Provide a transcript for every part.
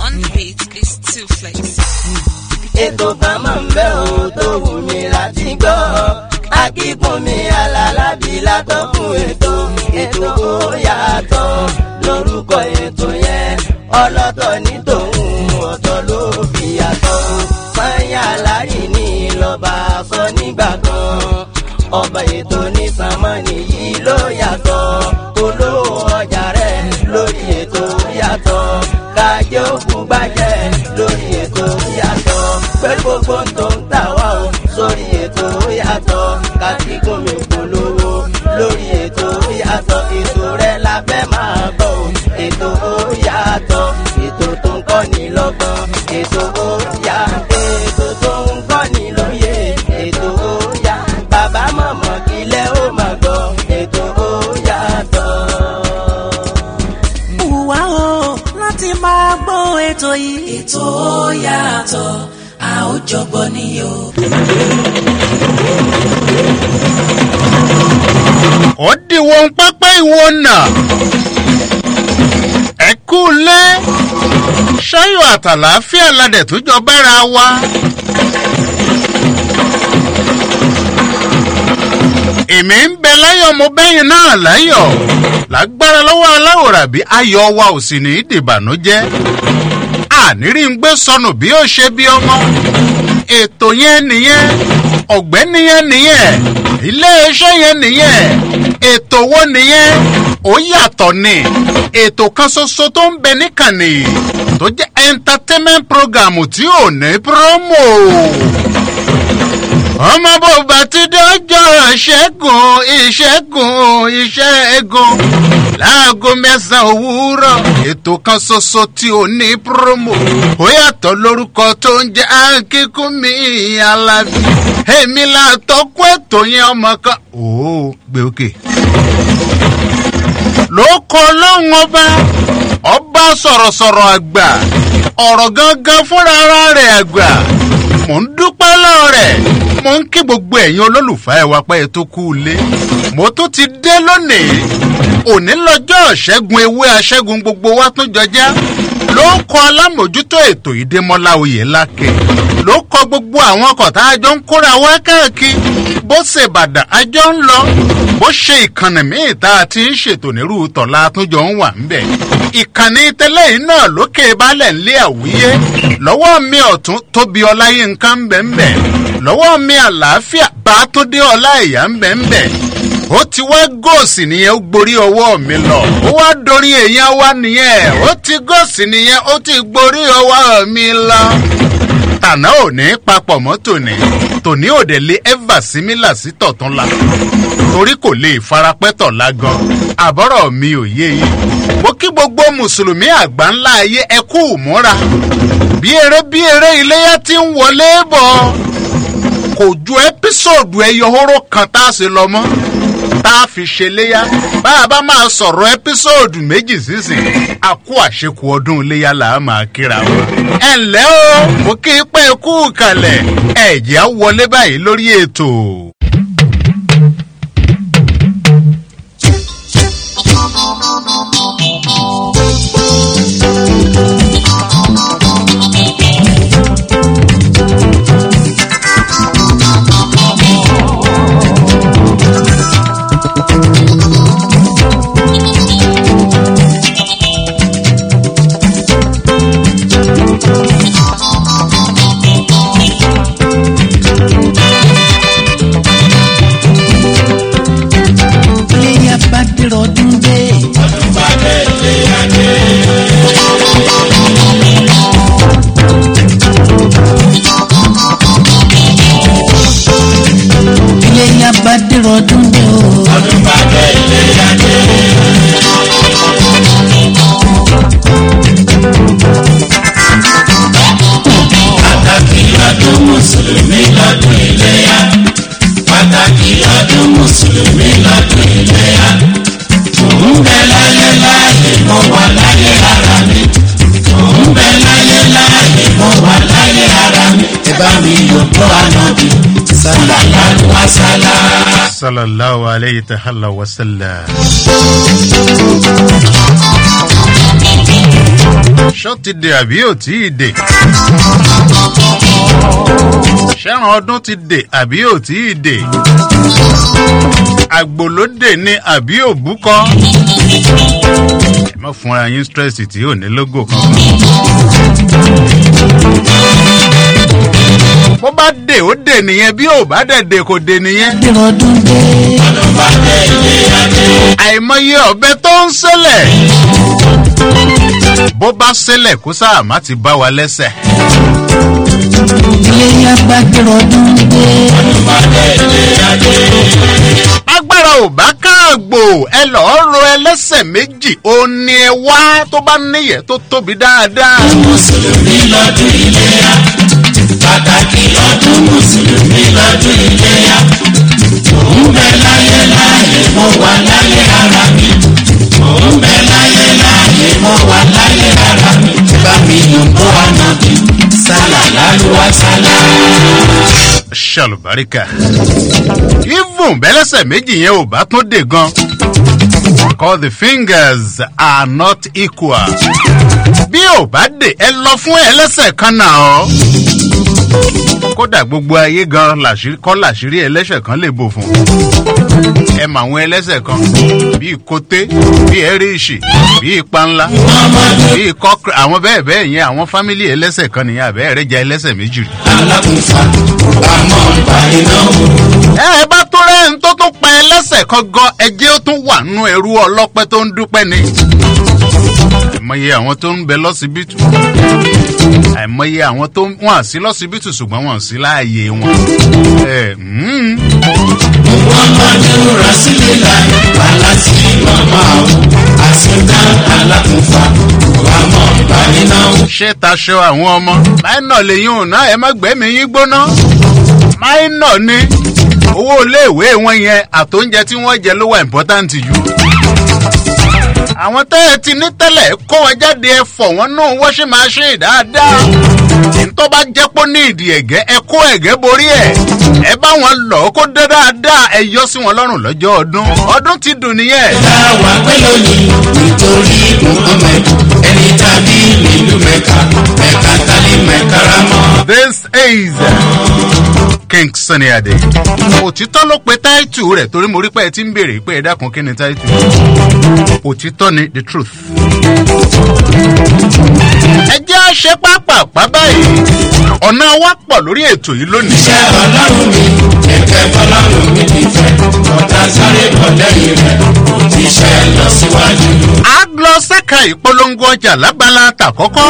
On the beat is two flex. ètò kan máa ń bẹ́ ò tó wù mí láti gbọ́ akíkún mi alálàbí látọkùn ètò ètò ó yàtọ̀ lórúkọ ètò yẹn ọlọ́tọ̀ ní tòun ọ̀tọ̀ ló fi yàtọ̀ sanya lárí ní lọ́ba sọ nígbà kan ọba ètò ní sàmánì yìí ló yàtọ̀ olówó ọjà rẹ̀ lórí ètò yàtọ̀ kájọ òkú gbàjẹ́ lórí ètò yàtọ̀ pẹ̀lú gbogbo tó ń tà wá o sórí ètò yàtọ̀ kásìkún mi polówó lórí ètò yàtọ̀ ètò rẹ̀ la fẹ́ máa bọ̀ o ètò yàtọ̀ ètò tó ń kọ́ni lọ́gbọ́n ètò yà ètò tó ń kọ́ni lóye ètò yà bàbá mọ̀mọ́ kílẹ̀ ó máa gbọ́ ètò yàtọ̀. wà ó láti máa gbọ́ ètò yìí. ètò yàtọ̀ a ó jọgbọ́n ní o. ó dìwọ̀n pápá ìwọ̀n náà ẹ kú lé ṣáyọ̀ àtàlàáfíà ládẹ̀ tó jọ bára wa. èmi ń bẹ láyọ̀ mo bẹ́yìn náà láyọ̀ lágbára lọ́wọ́ aláwòrán bí ayọ̀ wa ò sì ní í dìbànújẹ́ àníri ń gbé sọnù bí ó ṣe bí ọmọ ètò yẹn nìyẹn ọ̀gbẹ́ni yẹn nìyẹn iléeṣẹ́ yẹn nìyẹn ètò wo nìyẹn ó yàtọ̀ ni ètò kan ṣoṣo tó ń bẹ níkànnì tó jẹ́ entertainment program tí ò ní promo ọmọ bòbá ti dọ́jọ́ ìṣẹ́gun ìṣẹ́gun ìṣẹ́gun láago mẹ́sàn-án òwúrọ̀ ètò kan ṣoṣo tí ò ní promo ó yàtọ̀ lórúkọ tó ń jẹ́ akínkúnmí alábí èmi là tọ́kún ètò yẹn ọmọ kan ó gbé òkè. ló kọ lóhùn ọba ọba sọ̀rọ̀sọ̀rọ̀ àgbà ọ̀rọ̀ gangan fúnra ara rẹ̀ àgbà mò ń dúpẹ́ lọ́wọ́ rẹ̀ mo ń kí gbogbo ẹ̀yin olólùfẹ́ ẹ wá pẹ́ tó kú ilé mo tún ti dé lónìí òní lọ́jọ́ ṣẹ́gun ewé aṣẹ́gun gbogbo wa tún jọjá ló ń kọ alámòjútó ètò ìdèmọ́lá oyè lákè ló kọ gbogbo àwọn ọkọ̀ tá a jọ ń kóra wá káàkiri bó ṣe bàdà a jọ ń lọ bó ṣe ìkànnì míì tá a ti ń ṣètò nírú tọ̀la àtúnjọ ń wà ń bẹ̀ ìkànnì tẹ́lẹ̀ yìí náà lókè balẹ̀ ńlé àwíyé lọ́wọ́ mi ọ̀tún tóbi ọláyínká ń bẹ̀ ń bẹ̀ lọ́wọ́ mi àlàáfíà bá tó dé ọlá ìyá ń bẹ̀ ń bẹ̀ ó ti wá góòsì nìyẹn ó gborí ọwọ́ mi lọ ó wá dorí èèyàn wá nìyẹn ó ti góòsì nìyẹn ó ti gborí ọwọ́ mi lọ tànà ò ní papọ̀ mọ́ tòní tòní ò dẹ̀ lé ẹ́fà símílà sí tọ̀tún la torí kò lè farapẹ́ tọ̀ la gan àbọ̀rọ̀ mi ò yé yín mo kí gbogbo mùsùlùmí àgbà ńlá ayé ẹ kú ìmúra bí eré bí eré iléyà ti ń wọlé bọ̀ kò ju ẹ́písòdù ẹyọ hóró kan tá a ṣe lọ mọ́ tá a fi ṣe léyà bá a bá máa sọ̀rọ̀ ẹ́písòdù méjì sísìn a kó àṣekù ọdún léyà là á máa kíra wa. ẹ ǹlẹ́ o mo kí i pé kú kalẹ̀ ẹ̀jẹ̀ á wọlé báyìí lórí ètò. iléyà bá dèrò ọdún dé. iléyà bá dèrò ọdún dé o. pàtàkì ọdún mùsùlùmí lọ́dún iléyà pàtàkì ọdún mùsùlùmí lọ́dún iléyà mò ń bẹ láyé láàyè mo wà láyé ara mi mò ń bẹ láyé láàyè mo wà láyé ara mi ẹ bá mi yòókù ànábì sàlàlá wàsálà. sallallahu alayhi ta'ala wa sallam. ṣó ti dè àbí ò tí ì dè ṣẹ́ran ọdún ti dè àbí ò tí ì dè àgbò ló dè ní àbí òbúkọ ẹ má fúnra yín stress tí ò ní lógò kankan. bó bá dè ó dè nìyẹn bí ò bá dẹ̀ dè kò dè nìyẹn. Adéròdún dé. àìmọye ọ̀bẹ tó ń ṣẹlẹ̀ bó bá ṣẹlẹ̀ kó sáà má ti bá wa lẹ́sẹ̀. Iléyá bá Adéròdún dé. agbára ò bá káàgbò ẹ lọ́ọ́ ro ẹlẹ́sẹ̀ méjì ó ní ẹ wá tó bá níyẹ̀ tó tóbi dáadáa. mùsùlùmí lọ́dún iléyà pàtàkì ọdún mùsùlùmí lọ́dún iléyà mò ń bẹ láyé láyé mo wà láyé ara mi mò ń bẹ láyé láyé mo wà láyé ara mi bá mi yàn bó ànábì sálà lálùwà sálà. ṣàlùbáríkà even bẹ́lẹ́sẹ̀ méjì yẹn ò bá tún dè gan. because the fingers are not equal. bí ò bá dè ẹ lọ fún ẹlẹ́sẹ̀ kan náà ọ́. kódà gbogbo ayé gan làṣírí kọ́ làṣírí ẹlẹ́sẹ̀ kan lè bò fún. ẹ mọ àwọn ẹlẹ́sẹ̀ kan bíi koté bíi ẹ̀ríṣì bíi panla bíi kọ́kẹ́ àwọn bẹ́ẹ̀ bẹ́ẹ̀ yẹn àwọn fámìlì ẹlẹ́sẹ̀ kan nìyẹn àbẹ́ẹ̀ rẹ̀ jẹ́ ẹlẹ́sẹ̀ méjì rí. alákùnfà àmọ́ ìgbà iná wò. ẹ ẹ bá tó rẹ̀ ń tó tún pa ẹlẹ́sẹ̀ kan gan ẹjẹ́ ó tún wà nínú ẹrú ọlọ́pẹ́ tó ń dúpẹ́ ni. àìmọye àwọn tó ń bẹ lọ́sibítù àìmọye àwọn tó ń wọ́n sí lọ́sibítù ṣùgbọ́n wọ́n sí láàyè wọn. ẹ mm, muhammadu rasulillah alasi mama o asinda alakunfa wàmọ ìbáninawo. ṣé taṣọ àwọn ọmọ máìnà lèyìn ò ná ẹ má gbẹ́mí yín gbóná máìnà ni owó iléèwé wọn yẹn àtóúnjẹ tí wọ́n jẹ ló wà important jù àwọn tẹ́ ẹ ti ní tẹ́lẹ̀ kó wọn jáde ẹ fọ̀ wọ́n nù wọ́ṣí máa ṣe dáadáa tó bá jẹ́ pé ní ìdí ẹ̀gẹ́ ẹ kó ẹ̀gẹ́ borí ẹ̀ ẹ bá wọn lọ kó dé dáadáa ẹ yọ sí wọn lọ́rùn lọ́jọ́ ọdún ọdún ti dùn nìyẹn. táwa pẹ́ lónìí nítorí muhammed ẹni tàbí nílùú mẹ́ka mẹ́ka tálí mẹ́karamọ́. this is king sunny ade òtítọ́ ló pe táìtù rẹ̀ torí mo rí pé ẹ ti ń béèrè pé ẹ dákun kí ni táìtù òtítọ́ ni the truth. ẹ jẹ́ àṣẹ pápápá báyìí ọ̀nà wa pọ̀ lórí ètò yìí lónìí. iṣẹ́ ọlọ́run mi kẹ̀kẹ́ fọlọ́run mi ti fẹ́ ọ̀tá sáré bọ̀ lẹ́yìn rẹ̀ òjíṣẹ́ lọ síwájú. a lọ sẹ́ka ìpolongo ọjà lábala tàkọ́kọ́.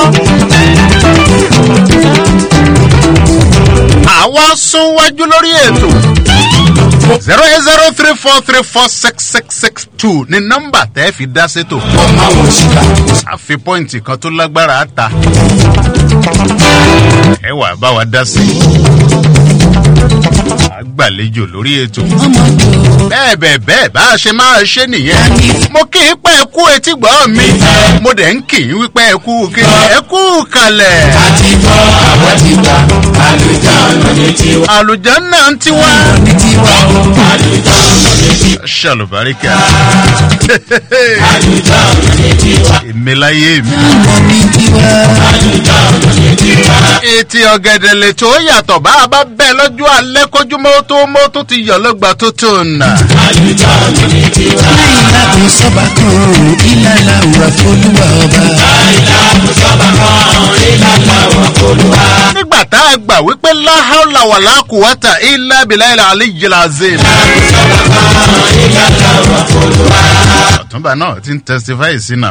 àwa sún wájú lórí ètò. zero eight zero three four three four six six six two ni nọ́mbà tẹ́ fi dá sétò. ọmọ àwọn òṣìkà a fi pọ́ìntì kan tó lágbára ta. ẹ wà bá wa dá sí. a gbàlejò lórí ètò. bẹ́ẹ̀ bẹ́ẹ̀ bẹ́ẹ̀ bá a ṣe máa ṣe nìyẹn. mo kì í pẹ́ kú etí gbọ́ mi. mo dẹ̀ ń kì í wípé ẹ kú kí ẹ kú kalẹ̀. àti gbọ́ àwọn ti gbà àlùjá ọ̀nà ní tiwa. àlùjá náà ń tiwá. ní tiwa o àlùjá ọ̀nà ní tiwa. ṣàlùbáríkà. àlùjá ọ̀nà ní tiwa. èmi láyé mi. àlùjá ọ̀nà ní tiwa. ètì ọ̀gẹ̀dẹ̀ lè tó yàtọ̀ bá a bá bẹ́ẹ̀ lọ́jọ́ alẹ́ kójúmọ́ tó mọ́ tó ti yọ̀ lọ́gbà tó tó nà. àlùjá ọ̀nà ní tiwa. Láìlá kò sọ́ba kan, ìlàlá òwà fọlúwa ọba. àìlá kò sábà kan ìlànà wà fọlùwà. nígbà tá a gbà wípé láhàlà wà lákùúwátà ilá bìláìlà àlejìlá zèlè. ìlànà wà fọlùwà. ọ̀túnba náà ti ń testify sí náà.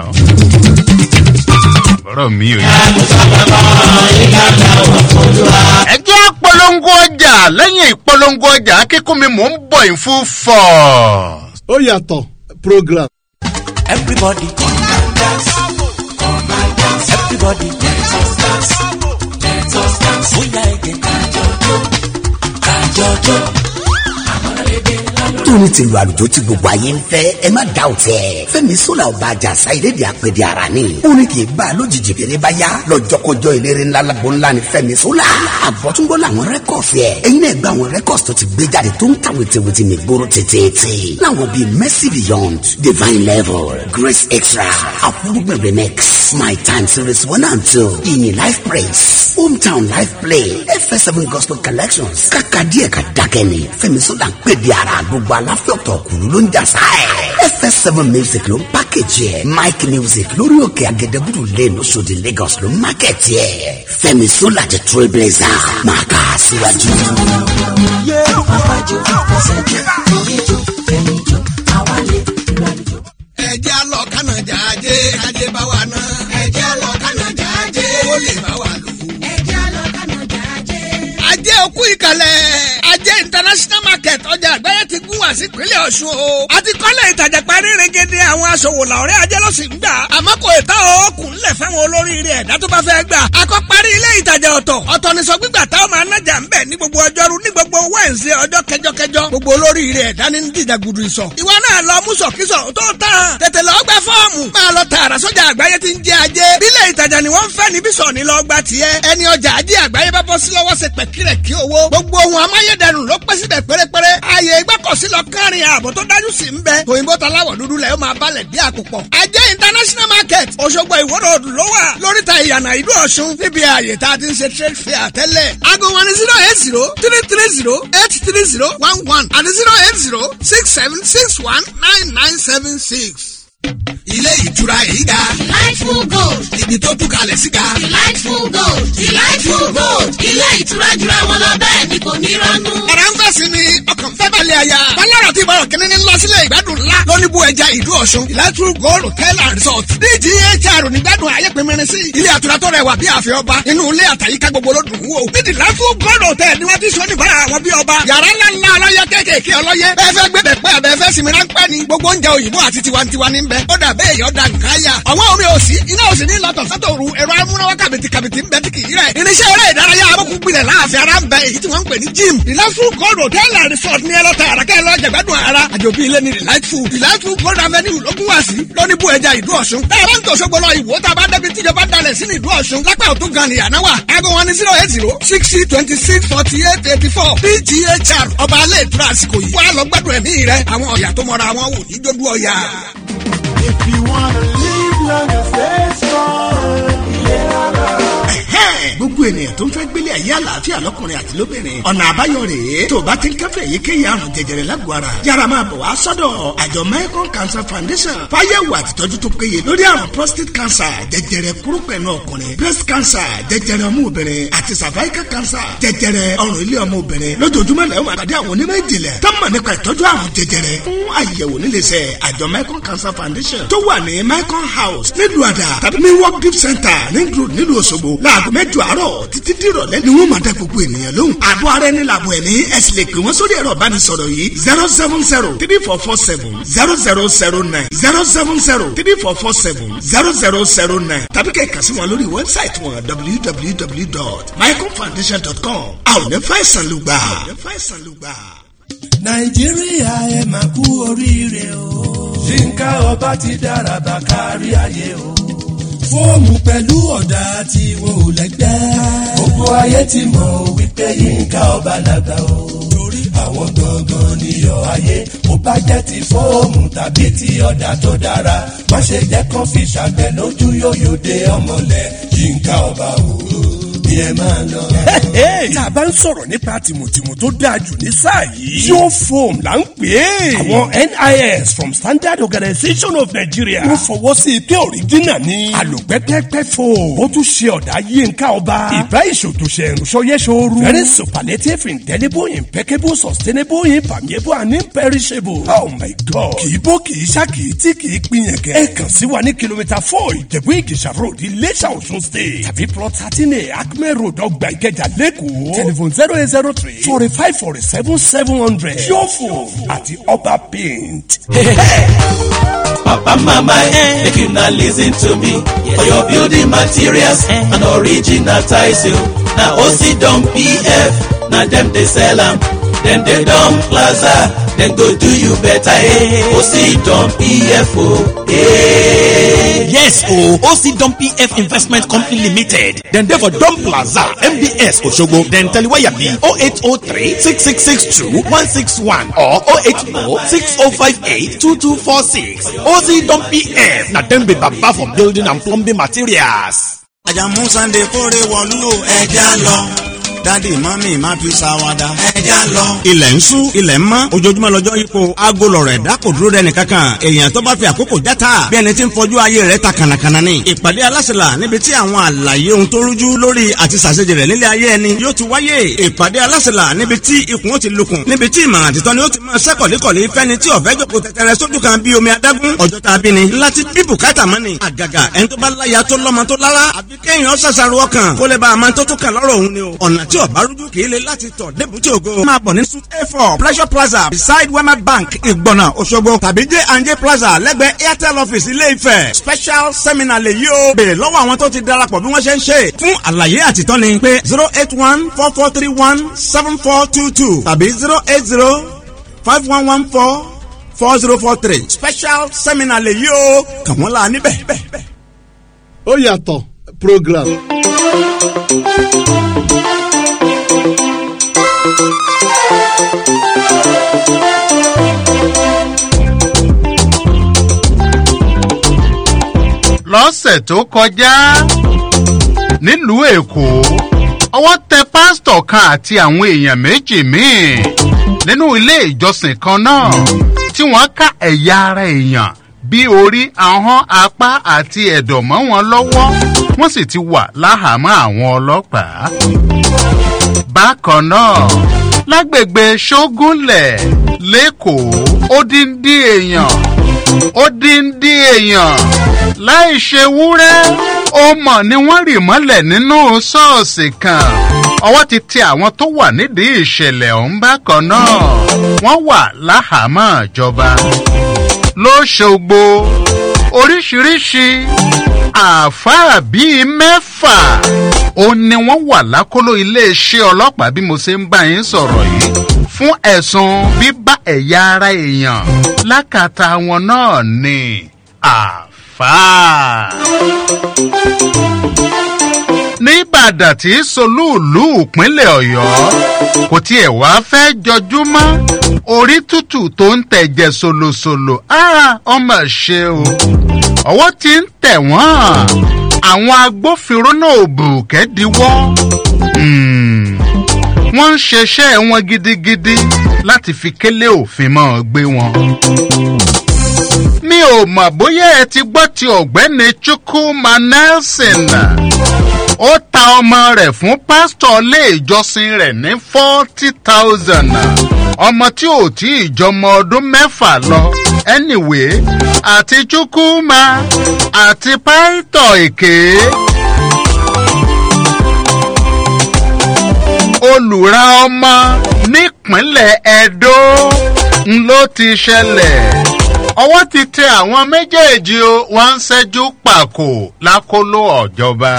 bọ́rọ̀ mi ò yẹ. ẹ jẹ́ polongo ọjà lẹ́yìn ìpolongo ọjà kíkún mi mò ń bọ̀ in full force. ó yàtọ̀ program. Everybody come and dance. Come and dance. Everybody let us dance. Let us dance. Bóyá ẹ̀gẹ̀ kájọjọ́. Kájọjọ́. Àmọ́ràn lédè lálọ́ tóní tìlú àlùjọ tí gbogbo ayé ń fẹ́ ẹ má dá òtẹ́ fẹ́mi sọ́la ọba àjàsá ìlédè àpèdè ara ni ó ní kì í bá a lójijì bèrè bá yá lọ́jọ́kọjọ́ eléré ńlá lágbo ńlá ni fẹ́mi sọ́la àbọ̀túngbọ́ làwọn rẹ́kọ̀sì ẹ̀ ẹ̀yin náà gba àwọn rẹ́kọ̀sì tó ti gbé jáde tó ń ta wìtìwìtì mi gbóró tètè láwọn bíi mercy beyond divine level grace extra àfúrúgbìn remix my time series one and two ìyìn life praise hometown life play fs7 gospel collections kàkà díẹ̀ ká dákẹ́ ni fẹ́mi sọ́la ń pè bí ara gbogbo aláfẹ́ ọ̀tọ̀ kùlú ló ń jà sáà fs7 music ló ń pákéjì ẹ̀ mike music lórí òkè agẹdẹbùrù lane Òṣòdì lagos ló ń mákẹ́tì ẹ̀ fẹ́mi sọ́la jẹ́ trailblazer máa kà á síwájú. àwájú àfẹsẹ̀jọ oríjó fẹ̀míjó àwálé ìgbàlejò. ẹjẹ́ àlọ́ kánàjà ajé ajé bá wa ná. ẹjẹ́ àlọ́ kánàjà ajé ó lè bá wa lò. ẹjẹ́ àlọ́ kánàjà ajé. ajé òkú ìkàlẹ̀ ajé international market ọjà àgbáyé ti gún wá sí ìpínlẹ̀ ọ̀ṣun o. àti kọ́lẹ̀ ìtajà parí rẹ̀gẹ̀dẹ̀ àwọn aṣòwò làwọ̀rẹ́ ajé ló sì ń gbà. àmọ́ kò ì tán o kùn lẹ̀ fáwọn olóríire ẹ̀dá tó bá fẹ́ gbà. akọ́ parí ilé ìtajà ọ̀tọ̀ ọ̀tọ̀ ní sọ gbígbà táwọn máa nájà ń bẹ̀ ní gbogbo ọjọ́rú ní gbogbo wẹ́ǹsì ọjọ́ kẹjọkẹjọ gbogbo olóríire ẹ̀dá ní dídà gudu ìsọ̀. ìwọ náà lọ mú sọ̀kísọ̀ tó tán tètè lọ gba fọ́ọ̀mù máa lọ tààrà sọ́jà àgbáyé ti ń jẹ́ ajé. bílẹ̀ ìtajà ni wọ́n ń fẹ́ níbí sọ̀ ní lọ gba tiẹ̀. ẹni ọjà ajé àgbáyé bá bọ́ sí lọ́wọ́ ṣe pẹ̀kírẹ̀ kí owó. gbogbo ohun amáyédẹrùn ló pẹ́ síbẹ̀ pérépéré. ààyè ìgbọ́kọ̀sí lọ kárin ààbò tó dájú sí ń bẹ. òyìnbó taláwọ̀ dúdú lẹ̀ ó máa balẹ̀ bí àkùpọ̀. ajé international market Òṣogbo ìwọ́rọ̀ òdù ló wà lóríta ìyànà ìlú Ọ̀ṣun níbi ààyè tá a ti ń ṣe trade fair tẹ́lẹ̀. aago wọn ni zero eight zero three three zero eight three zero one one àti zero eight zero six seven six one nine nine seven six. ilé ìtura yìí ga. delightful gold. ibi tó tún kalẹ̀ sí ga. delightful gold. delightful gold. ilé ìtura jura wọn lọ bẹ́ẹ̀ ni kò ní rọ́nú. ọ̀rọ̀ ń fẹ́ sí ni ọkàn fẹ́ balẹ̀ àyà. balẹ̀rọ̀ tí ìbọ̀rọ̀ kìnínní ń lọ sílé ìgbádùn ńlá lóní bú ẹja ìlú ọ̀ṣun. delightful gold hotel and resort. dghr nígbàdùn ayé pinmirin sí. ilé àtura tó rẹwà bí àfẹ́ ọba. inú ilé àtàyíká gbogbo ló dùn wò. ní delightful gold hotel ni wọ́n ti sọ níbàrà àwọn bí ọba. yàrá ńlá ńlá ọlọ́yẹ kéékèèké ọlọ́yẹ. bẹ́ẹ̀ fẹ́ gbé bẹ̀pẹ́ àbẹ́ fẹ́ sinmi ráńpẹ́ ni. gbogbo oúnjẹ òyìnbó àti tiwantiwa ní bẹ. ó dà bẹ́ẹ̀ yọ̀ da nǹkan yà. àwọn omi òsì iná òsì ní lọ́tọ̀ sátòru ẹ̀rọ amúnáwá kàbìtì kàbìtì ń bẹ tí kì í rẹ̀. irinṣẹ́ eré ìdárayá abọ́kùnrinlẹ̀ láàfin ara ń bẹ èyí tí wọ́n ń pè ní gym. delightful gold hotel and resort ní ẹlọ́ta àràkẹ́ lọ́jà gbádùn ara. àjòbí ilé ní delightful. delightful gold avenue ló gún wá sí. lóní bú ẹja ìlú ọ̀ṣun. tá a bá ń tò ṣogbo lọ ìwò tá a bá débi tíjọba dalẹ̀ sí ní ìlú ọ̀ṣun. lápá òtún gan ni àná wà. aago wọn ni zero eight zero sixty twenty six forty eight eighty four pghr ọba alẹ́ ìtura àsìkò yìí. wàá lọ gbádùn ẹ̀mí rẹ àwọn ọ̀yà tó mọra wọn wò ní dódú ọ̀yà. If you wanna live long and stay strong, gbogbo ènìyàn tó ń fẹ́ gbélé ayé àlàáfíà lọ́kùnrin àti lóbìnrin ọ̀nà àbáyọ rèé tó o bá ti ń kẹ́fẹ́ èyíkéyìí àrùn jẹjẹrẹ lágọ̀ọ́ ara yára máa bọ̀ wá sọ́dọ̀ àjọ Mekong Cancer Foundation fáyẹ̀wò àtìtọ́jú tó péye lórí àrùn prostate cancer jẹjẹrẹ kúrúpẹ̀nù ọkùnrin breast cancer jẹjẹrẹ ọmú obìnrin àti cervical cancer jẹjẹrẹ ọrùn ilé ọmọ obìnrin lójoojúmọ́ lẹ́yìn máa pàdé àwọn onímọ̀ ìjìnlẹ̀ tó mọ̀ nípa ìtọ́jú àrùn jẹjẹrẹ fún àyẹ̀wò níléeṣẹ́ àjọ Mekong Cancer Foundation tó wà ní Mekong House nílùú àdà tàbí ní work gift center ní group nílùú Òṣogbo láago mẹ́jọ àárọ̀ títí dìrọ̀lẹ́ ni wọ́n máa dá gbogbo ènìyàn lóhùn. àbọ̀ ara ẹni làbọ̀ ẹ̀mí ẹ sì lè pè wọ́n sórí ẹ̀rọ ìbánisọ̀rọ̀ yìí zero seven zero three four four seven zero zero zero nine zero seven zero three four four seven zero zero zero nine tàbí kẹ́ ẹ̀ kàn sí wọn lórí wẹ́bsáìtì wọn www.mycomfoundation.com. a ò ní fàìsàn lùgbà. nàìjíríà ẹ máa kú oríire o. yínká ọba ti dára bá kárí ayé o fóòmù pẹ̀lú ọ̀dà tí wọn ò lẹ́gbẹ́. gbogbo ayé ti mọ̀ wípé yínká ọba làgbà o. torí àwọn gangan níyọ̀ ayé ó bá jẹ́ ti fóòmù tàbí ti ọ̀dà tó dára. má ṣe jẹ́ kán fi ṣàgbẹ̀ lójú yóyò dé ọmọlẹ̀ yínká ọba o bí ẹ máa lọ. tá a bá ń sọ̀rọ̀ nípa tìmùtìmù tó dáa jù ní sáà yìí. yóò foam là ń pè é. àwọn NIS from Standard Organization of Nigeria. wọ́n fọwọ́ sí i pé òrìjínà ni. àlòpẹ́pẹ́pẹ́ foam. ó tún ṣe ọ̀dà yínká ọba. ìbá ìṣòtòṣe ìrùsọ̀yẹ́sọ̀rù. very superlative indelible impeccable sustainable impermeable and imperishable. oh my god. kì í bó kì í ṣá kì í tí kì í pinyẹ̀kẹ́. ẹ kàn sí wa ní kìlómítà four ìjẹ̀bú ìgèsà road Iléṣà Ọ̀ṣun state. tàbí plot thirteen a acme road ọgbà ìkẹjà lẹ́kọ̀ọ́. telephone zero eight zero three forty five forty seven seven hundred. yóò àti ọba paint. Papa mama eh, make you na lis ten to me for your building materials and original tiles o. Na OC Don PF na dem dey sell am. dem dey Don Plaza, dem go do you better, eh? O see Don PFO, eh? Yes, oh, OC Dom PF Investment Company Limited. Then there for Dom Plaza, MBS Oshogo. Then Taliwaya B 0803 6662 161 or 080 6058 2246. OC Dom PF. Now then be baba for building and plumbing materials. àjàmú sunday kórè wọ̀lú o ẹja lọ dádì mọ́mì má fi ṣàwádà ẹja lọ. ilẹ̀ ń sún ilẹ̀ ń mọ́ ojoojúmọ́ lọ́jọ́ ipò aago lọ̀rọ̀ ẹ̀dá kò dúró dẹni kankan èèyàn tó bá fi àkókò játa bí ẹni tí ń fojú ayé rẹ̀ ta kànàkànà ni. ìpàdé alásèlà níbi tí àwọn àlàyé ohun tó rújú lórí àti ṣàṣejì rẹ̀ nílé ayé ẹni yóò ti wáyé. ìpàdé alásèlà níbi tí ikùn ó ti lukùn níbi tí ìmọ̀ràn àtìtọ́ ni ó ti máa ṣẹ́kọ̀lẹ́kọ̀lẹ́ fẹ́ni tí ọ̀fẹ́ jòkó tẹ̀tẹ̀rẹ̀ sójú kan bí omi adágún ọjọ́ tá a bí ni. láti bí bùkátà mọ́ni àgàgà ẹni tó bá láya tó lọ́mọ tó lára àbí kéèyàn ṣàṣàrò ọkàn kó lè bá a máa tó tó kàn lọ́rọ̀ òun ni o. ọ̀nà tí ọ̀bá rújú kì í le láti tọ̀ débùtì ògo. máa bọ̀ ní suit a four pleasure plaza beside wema bank ìgbọ̀nà òṣogbo tàbí j and j plaza lẹ́gbẹ̀ẹ́ airtel office ilé ifẹ̀ special seminar lè yí o. béèrè lọ́wọ́ àwọn tó ti darapọ̀ bí wọ́n ṣe ń ṣe. fún àlàyé àtìtọ́ni pé zero eight one four four three one seven four two two tàbí zero eight zero five one one four four zero four three special seminar lè yí o. kàn wọ́n la níbẹ̀. ó yàtọ̀ program. lọ́sẹ̀ tó kọjá nílùú èkó ọwọ́ tẹ pásítọ̀ kan àti àwọn èèyàn méjì míì nínú ilé ìjọsìn kan náà tí wọ́n ká ẹ̀yà ara èèyàn bí orí ahọ́n apá àti ẹ̀dọ̀ mọ́ wọn lọ́wọ́ wọ́n sì ti wà láhàámọ́ àwọn ọlọ́pàá. bákan náà lágbègbè ṣógúnlẹ̀ lẹ́kọ̀ọ́ ó dín dín èèyàn ó dín dín èèyàn láì ṣe wúrẹ́ ó mọ̀ ni wọ́n rì mọ́lẹ̀ nínú ṣọ́ọ̀ṣì kan ọwọ́ ti tẹ àwọn tó wà nídìí ìṣẹ̀lẹ̀ ọ̀hún bákan náà wọ́n wà láhàámọ́ ìjọba lóṣogbo oríṣiríṣi àáfàá bíi mẹ́fà ó ní wọ́n wà lákòlò iléeṣẹ́ ọlọ́pàá bí mo ṣe ń bá yín sọ̀rọ̀ yìí fún ẹ̀sùn bíbá ẹ̀yà ara èèyàn lákàtà wọn náà ni àáfàá. níbàdàn tí solúùlù ìpínlẹ̀ ọ̀yọ́ kò tiẹ̀ wá fẹ́ jọjú mọ́ orí tútù tó ń tẹ̀jẹ̀ solosolo ọmọ ṣe o ọwọ́ ti ń tẹ̀ wọ́n àwọn agbófinró náà bù kẹ́díwọ́ wọ́n ń ṣeṣẹ́ wọn gidigidi láti fi kélé òfin mọ́ gbé wọn. mi ò mọ̀ bóyá ẹ ti gbọ́ ti ọ̀gbẹ́ni chukwuma nelson ó ta ọmọ rẹ̀ fún pásítọ̀ ilé ìjọsìn rẹ̀ ní forty thousand ọmọ tí ò tí ì jọmọ ọdún mẹ́fà lọ anyway àti chukwuma àti pásítọ̀ èké. olùra ọmọ nípínlẹ̀ edo ló ti ṣẹlẹ̀ ọwọ́ ti tẹ àwọn méjèèjì o wọ́n ń ṣẹ́jú pàkó lákòlò ọ̀jọba.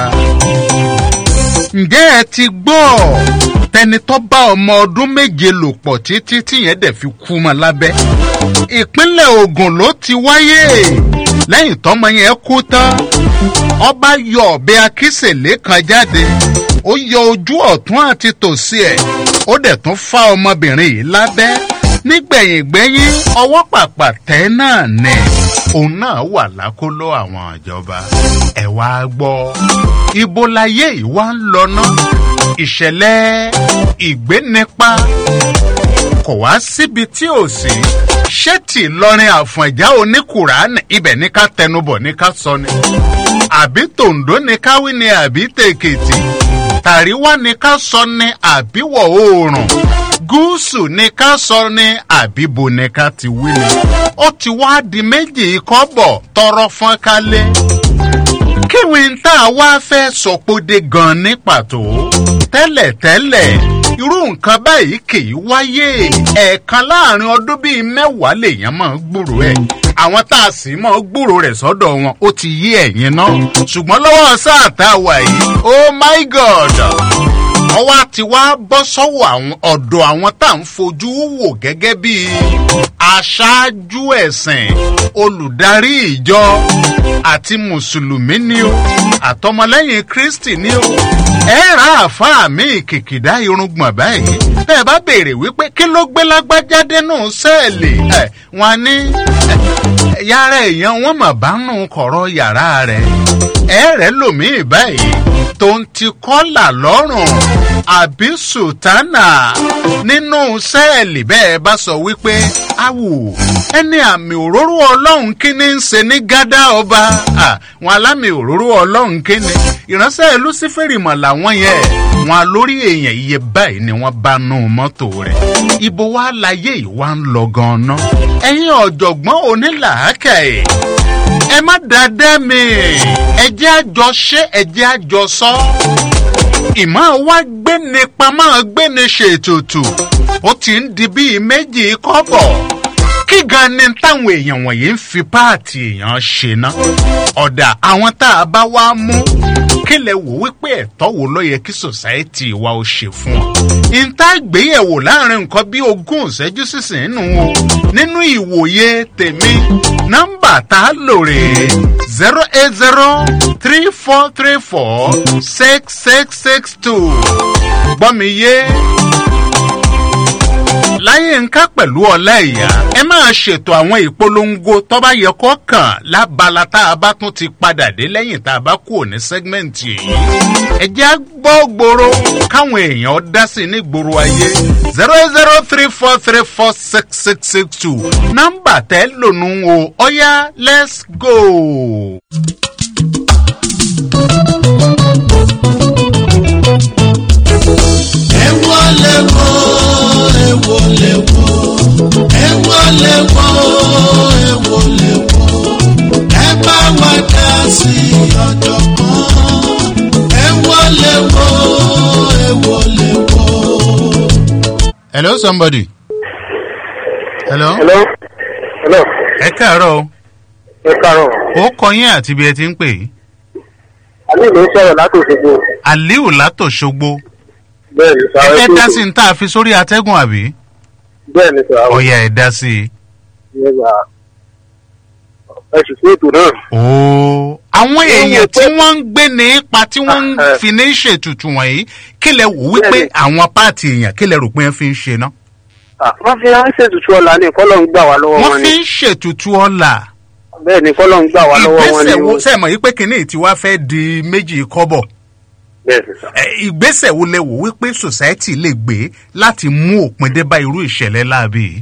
ǹjẹ́ ẹ ti gbọ́ tẹni tó bá ọmọ ọdún méje lò pọ̀ títí tíyẹn dẹ̀ fi kú mọ́ lábẹ́. ìpínlẹ̀ ogun ló ti wáyé lẹ́yìn tọ́mọ yẹn kú tán ọba yọ ọ̀bẹ akísèlé kan jáde ó yọ ojú ọ̀tún àti tòsí ẹ̀ ó dẹ̀ tún fá ọmọbìnrin yìí lábẹ́ nígbẹ̀yìngbẹ́yìn ọwọ́ pàpà tẹ́ náà ni òun náà wà lákòlò àwọn ìjọba ẹ̀ wá gbọ́ ibo láyé yìí wá ń lọ ná ìṣẹ̀lẹ̀ ìgbénipa kò wá síbi tí ò sí ṣé tí lọrin àfọ̀njá oníkùránì ibẹ̀ ní ká tẹnubọ̀ ní ká sọ ni àbí tòǹdó ní ká wí ni àbí tèkìtì tàríwá ni ká sọ ni àbíwọ̀ oòrùn gúúsù ni ká sọ ni àbíbo ni ká ti wí ni ó ti wá di méjì kọ́bọ̀ tọrọ fọ́n kálé kíwì ń tà wá fẹ́ sọpọ́dé gan ní pàtó tẹ́lẹ̀tẹ́lẹ̀ irú nǹkan báyìí kì í wáyé ẹ̀ẹ̀kan láàrin ọdún bíi mẹ́wàá lèèyàn máa ń gbúrò ẹ̀ àwọn tá a sì máa ń gbúrò rẹ̀ sọ́dọ̀ wọn ó ti yí ẹ̀yìn náà ṣùgbọ́n lọ́wọ́ sáà tá a wà yìí oh my god ọwọ́ àti wá bọ́ sọ́wọ́ àwọn ọ̀dọ̀ àwọn tá à ń fojú wò gẹ́gẹ́ bí aṣáájú ẹ̀sìn olùdarí ìjọ àti mùsùlùmí ni o àtọmọlẹ́yìn kristi ni o ẹ ra àáfàá mi kìkìdá irungbọ̀n báyìí bẹ́ẹ̀ bá béèrè wípé kí ló gbé lágbájá dénú sẹ́ẹ̀lì ẹ̀ wọn ní yàrá èèyàn wọn mà bá nù kọ̀rọ̀ yàrá rẹ̀ ẹ rẹ̀ lòmíì báyìí tó ń ti kọ́là lọ́rùn àbí sùtánà nínú sẹ́ẹ̀lì bẹ́ẹ̀ bá sọ wípé awù ẹni àmì òróró ọlọ́run kíní ń ṣe ní gádà ọba wọn alámì òróró ọlọ́run kíní ìránṣẹ́ lucifere mọ̀ làwọn yẹn wọn lórí èèyàn iye báyìí ni wọ́n bá nù mọ́tò rẹ̀ ibo wa láyé ìwà ń lọ gan-an ẹ̀yin ọ̀jọ̀gbọ́n onílàákàyè ẹ má dáadáa mi ẹ jẹ́ àjọ ṣé ẹ jẹ́ àjọ sọ ìmọ̀ wá gbéni pamọ́ gbéni ṣètùtù ó ti ń di bíi méjì kọ́bọ̀ kí gan ni táwọn èèyàn wọ̀nyí ń fi páàtì èèyàn ṣe ná ọ̀dà àwọn tá a bá wá mú kí lẹ wò wípé ẹ̀tọ́ wo ló yẹ kí sòsáìtì wa ó ṣe fún ọ. ìta gbéyẹ̀wò láàrin nǹkan bí ogún ìṣẹ́jú sísìn nù o nínú ìwòye tèmi nọ́mbà tá a lò rè é zero eight zero three four three four six six six two gbọ́ mi yé láyé nǹkan pẹ̀lú ọ̀la ìyá ẹ máa ṣètò àwọn ìpolongo tó bá yẹ kó kàn lábala tá a bá tún ti padà dé lẹ́yìn tá a bá kú ní sẹ́gmẹ̀ntì yìí. ẹ jẹ́ gbọ́ gbòòrò káwọn èèyàn dá sí ní gbòòrò ayé zero zero three four three four six six six two nọ́mbà tẹ́ lónú o ọ̀yá let's go. ẹ wọlé wọ ewo lè wo ewo lè wo ewo lè wo ẹ bá wa dá sí ọ̀jọ̀gbọ́n ewo lè wo ewo lè wo. hello somebody. hello. hello. hello. ẹ káàárọ̀ o. ẹ káàárọ̀. ó kọ yín àti bí ẹ ti ń pè é. aliu ló ń sọ̀rọ̀ látòṣogbo. aliu látòṣogbo. bẹ́ẹ̀ ni sọ ẹ fẹ́ dá sí ní tá a fi sórí atẹ́gùn àbí. bẹ́ẹ̀ ni sọ ọ̀yà ẹ̀ dá sí i. nígbà ẹ sì fún ètò náà. ooo àwọn èèyàn tí wọ́n ń gbé ní ipa tí wọ́n ń fi ní ṣètùtù wọ̀nyí kí lẹ wò wípé àwọn páàtì èèyàn kí lẹ rò pé wọ́n fi ń ṣe ná. wọ́n fi ń ṣètùtù ọ̀la ní kọ́lọ́ ń gbà wá lọ́wọ́ wọn wọ́n ni. fi ń ṣètùtù ọ̀la. bẹ́ẹ̀ ni kọ́lọ́ ń gbà wá lọ́wọ́ wọn ni. ìgbésẹ̀ wo sẹ́mọ̀ yìí pé kínní tí wàá fẹ́ di méjì kọ́bọ̀. bẹ́ẹ̀ ni sọ. Ẹ, ìgbésẹ̀ wo lẹ wò wípé society lè gbé láti mú òpin dé bá irú ìṣẹ̀lẹ̀ láàbì yìí.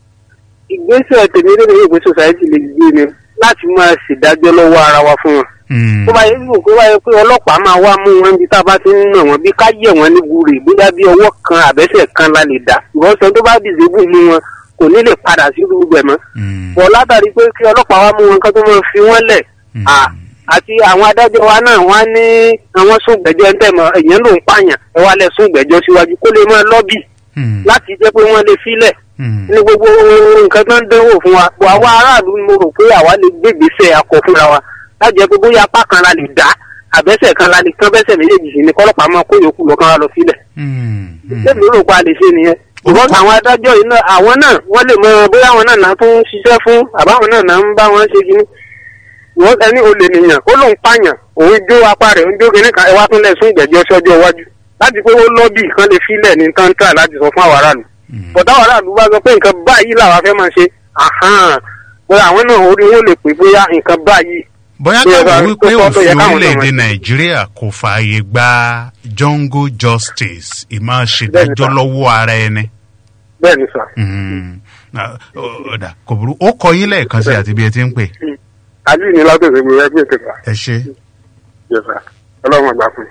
ìgbésẹ̀ tèmi lórí ìwé society lè gbé ni láti máa ṣèdájọ́ lọ́wọ́ ara wa fún wọn. tó bá yẹ kó bá yẹ pé ọlọ́pàá máa wá mú wọn bí tá a bá ti ń nà wọn bí ká yẹ̀ wọ́n ní gúre bóyá bí ọwọ́ kan àbẹ́sẹ̀ kan la lè dá ìwọ́sàn tó bá dìzébù mú wọn kò ní lè padà sí gbogbo ẹ̀ mọ́. bọ̀ látàrí pé kí ọlọ́pàá wá mú wọn kán tó máa fi wọ́n lẹ̀ à, àti àwọn adájọ́ wa náà wọ́n á ní àwọn sóògbẹ́jọ́ ń tẹ̀mọ́ èèyàn ló ń pààyàn ẹ wá lẹ̀ sóògbẹ́jọ́ síwájú kó lè máa lọ́bì láti jẹ́ pé wọ́n lè filẹ̀ ní gbogbo nǹkan tó ń dánwò fún wa bọ̀ àwa aráàlú ni mo rò pé àwa lè gbégbèsè akọ fúnra wa láti jẹ́ pé bóyá apá kan la lè dá àbẹ́sẹ̀ kan la lè kán bẹ́sẹ̀ méjèèjì sí ni kọ́lọ́pàá máa kó yòókù lọ kán wa lọ sílẹ̀. ṣébi rò pa lè ṣe nìyẹn ṣùgbọ́n àwọn adájọ́ yìí náà àwọn náà wọ́n lè mọ bóyá àwọn náà náà tún ń ṣiṣẹ́ fún àbáwọn náà náà ń bá wọn ṣe kíní. wọ́n ẹni olè nìyàn ó lóun pààyàn òun jó apá rẹ̀ òun jó kíní kan ẹ wá tún lẹ̀ sún ìgbẹ́jọ́ sọ́jọ́ iwájú láti pé ó lọ́bì kan lè filẹ̀ ní táńtà láti sọ fún àwọn aráàlú bọ̀dá àwọn aráàlú bá sọ pé nǹkan báyìí làwọn fẹ́ máa ṣe àhán bóyá àwọn náà orí wọn lè pè bóyá nǹkan báyìí. bóyá Bí ẹ bá káwọn wípé tó tọ́ tó yẹ òfin káwọn náà orílẹ̀-èdè máa- nàìjíríà kò fààyè gba jungle justice ìmáa ṣèdájọ́ lọ́wọ́ ara ẹni. bẹ́ẹ̀ ni sà. Mhm. Ah, ó- ọ̀dà kò burú ó kọ yín lẹ́ẹ̀kan sí àti bí ẹ ti ń pè. àbí ní látòsí mi ẹgbẹ́ ìkẹta ẹ ṣe. yẹsà ọlọ́run àgbà fún mi.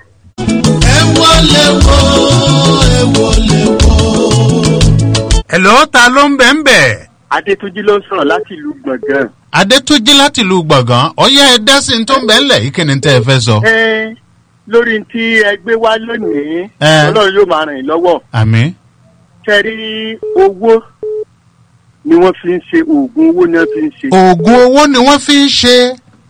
ewo lè wo ewo lè wo. ẹ̀lọ́ ta ló ń bẹ̀ ń bẹ̀. adétúnjì ló ń sọ̀rọ̀ láti ìlú gbọ̀ngàn. adétúnjì láti lu gbọ̀ngàn ọ̀yá ẹ dá sí ní tó ń bẹ̀ ńlẹ̀ yìí kí ni tẹ́ ẹ fẹ́ sọ. ẹ lórí tí ẹ gbé wá lónìí Ẹ. ọlọ́run yóò máa ràn yín lọ́wọ́. àmì. kẹrí owó ni wọ́n fi ń ṣe oògùn owó ni wọ́n fi ń ṣe. oògùn owó ni wọ́n fi ń ṣe.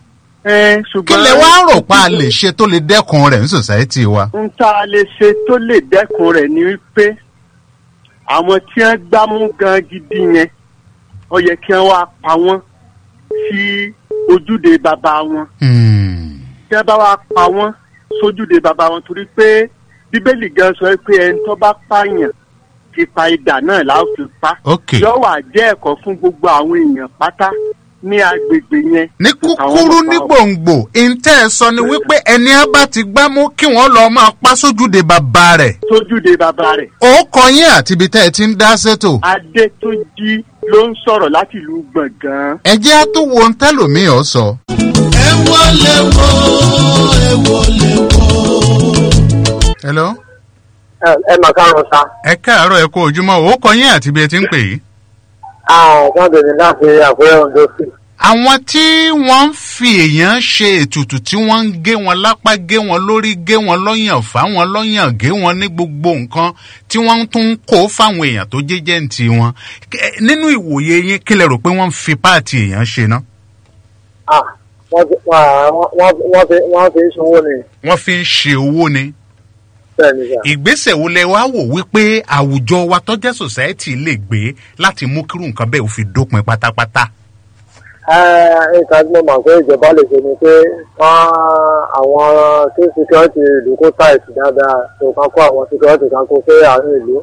ẹ kí ṣùgbọ́n. lẹ wá rò pa a lè ṣe tó lè dẹ́kun rẹ̀ ní sòsáìtì wa. n tá a lè ṣe tó lè dẹ́kun rẹ̀ ni wípé àwọn tí wọ́n gbámú gan gidi yẹn ó yẹ kí wọ́n wá pa wọ́n sí ojúde bàbá wọn. tí wọ́n bá wá pa wọ́n sójúde bàbá wọn torí pé bíbélì gan sọ pé ẹni tó bá pààyàn ipa idà náà la ó fi pa. Ok. yóò wà jẹ́ ẹ̀kọ́ fún gbogbo àwọn èèyàn pátá ní agbègbè yẹn. ní kúkúrú ní gbòǹgbò ìǹtẹ́ ẹ sọ ni wípé ẹni á bá ti gbámú kí wọ́n lọ́ọ́ máa pa sójúde bàbá rẹ̀. sójúde bàbá rẹ̀. ó kọ yín àti ibi tẹ́ ẹ ti ń dá sétò. adétúnjì ló ń sọ̀rọ̀ láti ìlú gbọ̀ngàn. ẹ jẹ́ á tó wo ohun tẹ́lòmíì ọ sọ. ẹ wọlé wo ẹ wọlé wo. hello. ẹ ẹ mà kárọ̀ sa. ẹ káàárọ̀ ẹ kó ojúmọ́ ó kọ yín àti ibi ẹ ti ń pè yìí. àwọn kan bèrè láti àkúrẹ́ ondo sí. àwọn tí wọ́n ń fi èèyàn ṣe ètùtù tí wọ́n ń gé wọn lápá gé wọn lórí gé wọn lọ́yàn fá wọn lọ́yàn gé wọn ní gbogbo nǹkan tí wọ́n tún ń kó fáwọn èèyàn tó jẹ́jẹ́ ń ti wọn Kẹ- nínú ìwòye yín kí lẹ rò pé wọ́n ń fi páàtì èèyàn ṣe ná. Ah, wọ́n fi wọ́n wọ́n- wọ́n fi wọ́n fi ń sanwó ni. wọ́n fi ń ṣe owó ni. bẹ́ẹ̀ ni sà. ìgbésẹ̀ wo lẹ wá wò wípé àwùjọ wa tọ́jẹ́ sòsáìtì lè gbé láti mú kírú nǹkan bẹ́ẹ̀ ó fi dópin pátápátá. ẹ nǹkan tí mo mọ̀ pé ìjọba lè ṣe ni pé wọ́n àwọn tí security ìlú kó táìsì dáadáa tó kán kó àwọn security kan kó sí àárín ìlú.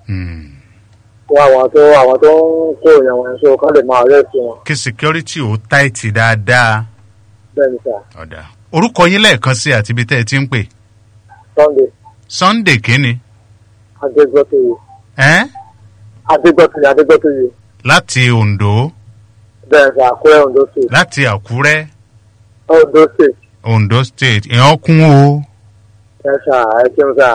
kó àwọn tó àwọn tó ń kó èèyàn wọn so kán lè máa rẹ́ẹ̀sì wọn. kí security ó táìtì dáadáa. bẹ́ẹ̀ ni sà. ọ̀dà orúkọ yín lẹ́ẹ̀kan sí àti ibi tẹ́ ẹ ti ń pè. sunday sunday kínni. adégbòtoyè ẹ́ adégbòtoyè adégbòtoyè láti ondo bẹ́ẹ̀ sà àkúrẹ́ ondo state láti àkúrẹ́ ondo state ondo state ìyẹn kún o. ẹ sà ẹ ṣeun sà.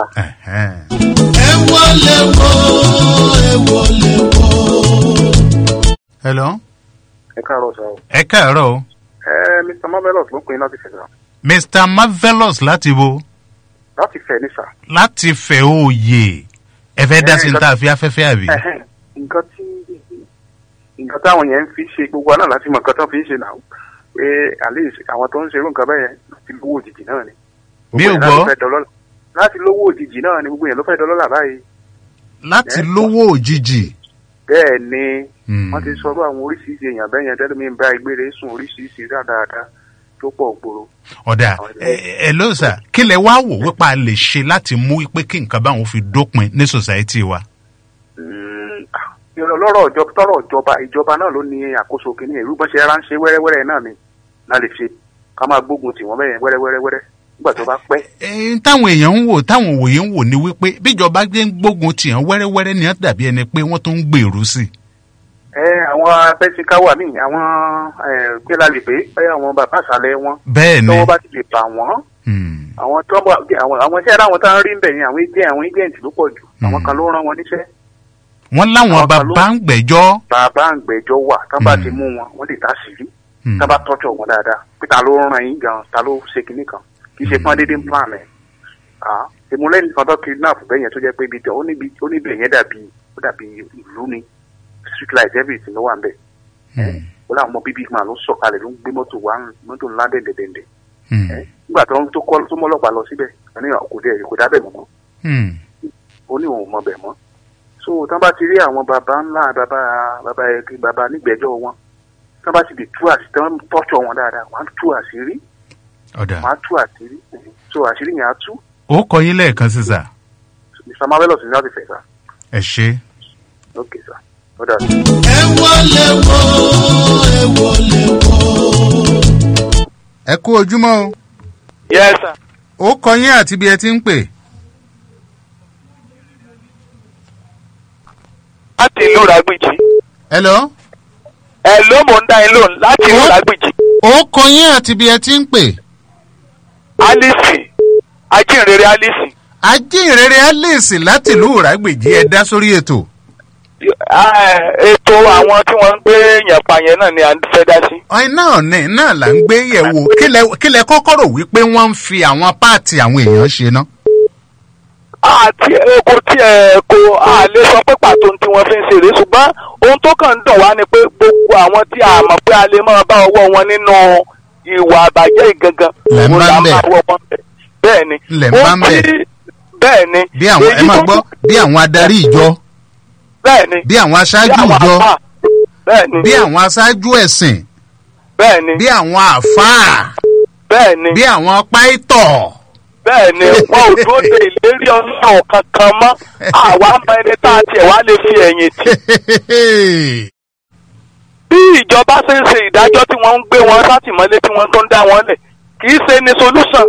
ẹ wọlé wo ẹ wọlé wo. hello. ẹ káàárọ̀ sọ. ẹ káàárọ̀ o. ẹ mr marvelous ló ń pè é láti fẹ̀ sá. mr marvelous láti bo láti fẹ̀ ní sà. láti fẹ̀ òye ẹ fẹ́ dá sí ní tá a fi afẹ́fẹ́ àbí. Ẹhẹ́n, nǹkan tí nǹkan táwọn yẹn ń fi ṣe gbogbo àná láti mọ nǹkan tó fi ń ṣe náà pé àlè àwọn tó ń ṣerú nǹkan bẹ́ẹ̀ yẹn láti lówó òjijì náà ni. Mi ò Gbogbo yẹn gbọ́. láti fẹ́ dọlọ́lá- láti lówó òjijì náà ni gbogbo yẹn ló fẹ́ dọlọ́lá báyìí. láti lówó òjijì. bẹ́ẹ̀ ni wọ́n ti sọ̀rọ̀ àwọn oríṣiríṣi èèyàn bẹ́ẹ̀ yẹn tẹ́lẹ̀ mi ń bá ìgbére sùn oríṣiríṣi dáadáa tó pọ̀ gbòòrò. ọ̀dà ẹ ẹ ló sà kí lẹ wá wò wípé a lè ṣe láti mú pé kí nǹkan báwọn fi dópin ní sòsáìtì wa. lọ́rọ̀ ìjọba tọ́rọ̀ ìjọba ìjọba náà ló ní àkóso kìíní ìlú bọ́n ṣe ránṣẹ́ wẹ́rẹ́wẹ́rẹ́ náà ni náà lè ṣe ká máa gbógun tì wọ́n bẹ́ẹ̀ wẹ́rẹ́wẹ́rẹ́wẹ́rẹ́ nígbà tó bá pẹ́. Ẹ̀yin táwọn èèyàn ń wò táwọn òwòye ń wò ni wípé bíjọba gbé ń gbógun tì hàn wẹ́rẹ́wẹ́rẹ́ ni wọ́n dàbí ẹni pé wọ́n tún ń gbèrú sí i. ẹ àwọn abẹ́síkáwà míì àwọn gbéra lè pé ẹ àwọn bàbá àṣàlẹ̀ wọn. Bẹ́ẹ̀ ni. tọ́wọ́ bá ti lè bà wọ́n. àwọn tó ń bọ̀ àwọn àwọn iṣẹ́ àwọn tá ń rí ń bẹ̀ yẹn àwọn agent àwọn agent ló pọ̀ jù àwọn kan ló rán wọn níṣẹ́. wọ́n láwọn bàbá ń gbẹ́jọ́. bàbá àgbẹ̀jọ́ wà tá bá ti mú wọn wọ́n lè dá sírí tá bá tọ́jú wọn dáadáa pé ta ló rán yín gan ta ló ṣe kinní kan kì í ṣe pọ́n déédéé ń plan ẹ̀. ìmúlẹ́yìn kan tó kidnap bẹ́ẹ̀ yẹn tó jẹ́ pé ibi tẹ̀ ó níbi ó níbi yẹn dàbí ó dàbí ìlú ni street light everything ló wà ń bẹ̀. ó láwọn ọmọ bíbí máa ló sọ̀kalẹ̀ ló ń gbé mọ́tò wá mọ́tò ńlá dẹ̀ndẹ̀dẹ̀ndẹ̀. nígbà tó ń tó kọ́ tó mọ́lọ́pàá lọ síbẹ̀ ẹni kò dé kò dábẹ̀ mọ́ ó ní òun mọ bẹ̀ mọ́ so tán bá ti rí àwọn baba ńlá baba baba ẹgbẹ baba nígbẹjọ wọn tán bá ti lè tú àṣírí tán tọ́jọ wọn dáadáa wọn á tú àṣírí ọ̀dà wọn á tú àṣírí so àṣírí yẹn á tú ó kọ yín lẹ́ẹ̀kan sí sà. mr marvelous ní láti fẹ̀ sá ẹ ṣe. ok sá ó dà sí. ẹ wọlé wo ẹ wọlé wo. ẹ kú ojúmọ́ o. yes sir. ó kọ yín àti bí ẹ ti ń pè. láti ìlú ràgbìjì. hello. ẹ ló mò ń dá yín lóhùn láti ìlú ràgbìjì. ó kọ yín àti bí ẹ ti ń pè. alice ajínrere alice. ajínrere alice láti ìlú ràgbèjì ẹ dá sórí ètò. Ah, ètò àwọn tí wọ́n ń gbé yẹn pa yẹn náà ni à ń fẹ́ dá sí. ọ̀hìn náà ní náà là ń gbé yẹ̀wò kílẹ̀ kílẹ̀ kọ́kọ́ rò wípé wọ́n ń fi àwọn páàtì àwọn èèyàn ṣe ná. àti eko tí ẹ kò a lè sọ pé pàtó tí wọ́n fi ń ṣeré ṣùgbọ́n ohun tó kàn ń dùn wá ni pé gbogbo àwọn tí a mọ̀ pé a lè máa bá ọwọ́ wọn nínú ìwà àbàjẹ́ ìgangan Lẹ̀ ń òun bá là ń bẹ̀. máa wọ wọn bẹ̀ bẹ́ẹ̀ ni Lẹ̀ ń bá ń bẹ̀. bẹ́ẹ̀ ni bí àwọn ẹ èyí máa tó gbọ́ tún- bí àwọn adarí ìjọ bẹ́ẹ̀ ni bí àwọn aṣáájú bí àwọn ìjọ àfáà, bẹ́ẹ̀ ni bí àwọn aṣáájú ẹ̀sìn bẹ́ẹ̀ ni bí àwọn àfáà bẹ́ẹ̀ ni bí àwọn páìtọ̀. bẹ́ẹ̀ ni wọn ò dúró de ìlérí ọlọ́run kankan mọ́ àwa mọ ẹni tá a tiẹ̀ wá lè fi ẹ̀yìn tì. bí ìjọba ṣe ń ṣe ìdájọ́ tí wọ́n ń gbé wọn sátìmọ́lé tí wọ́n tó ń dá wọn lẹ̀ kì í ṣe ní solution.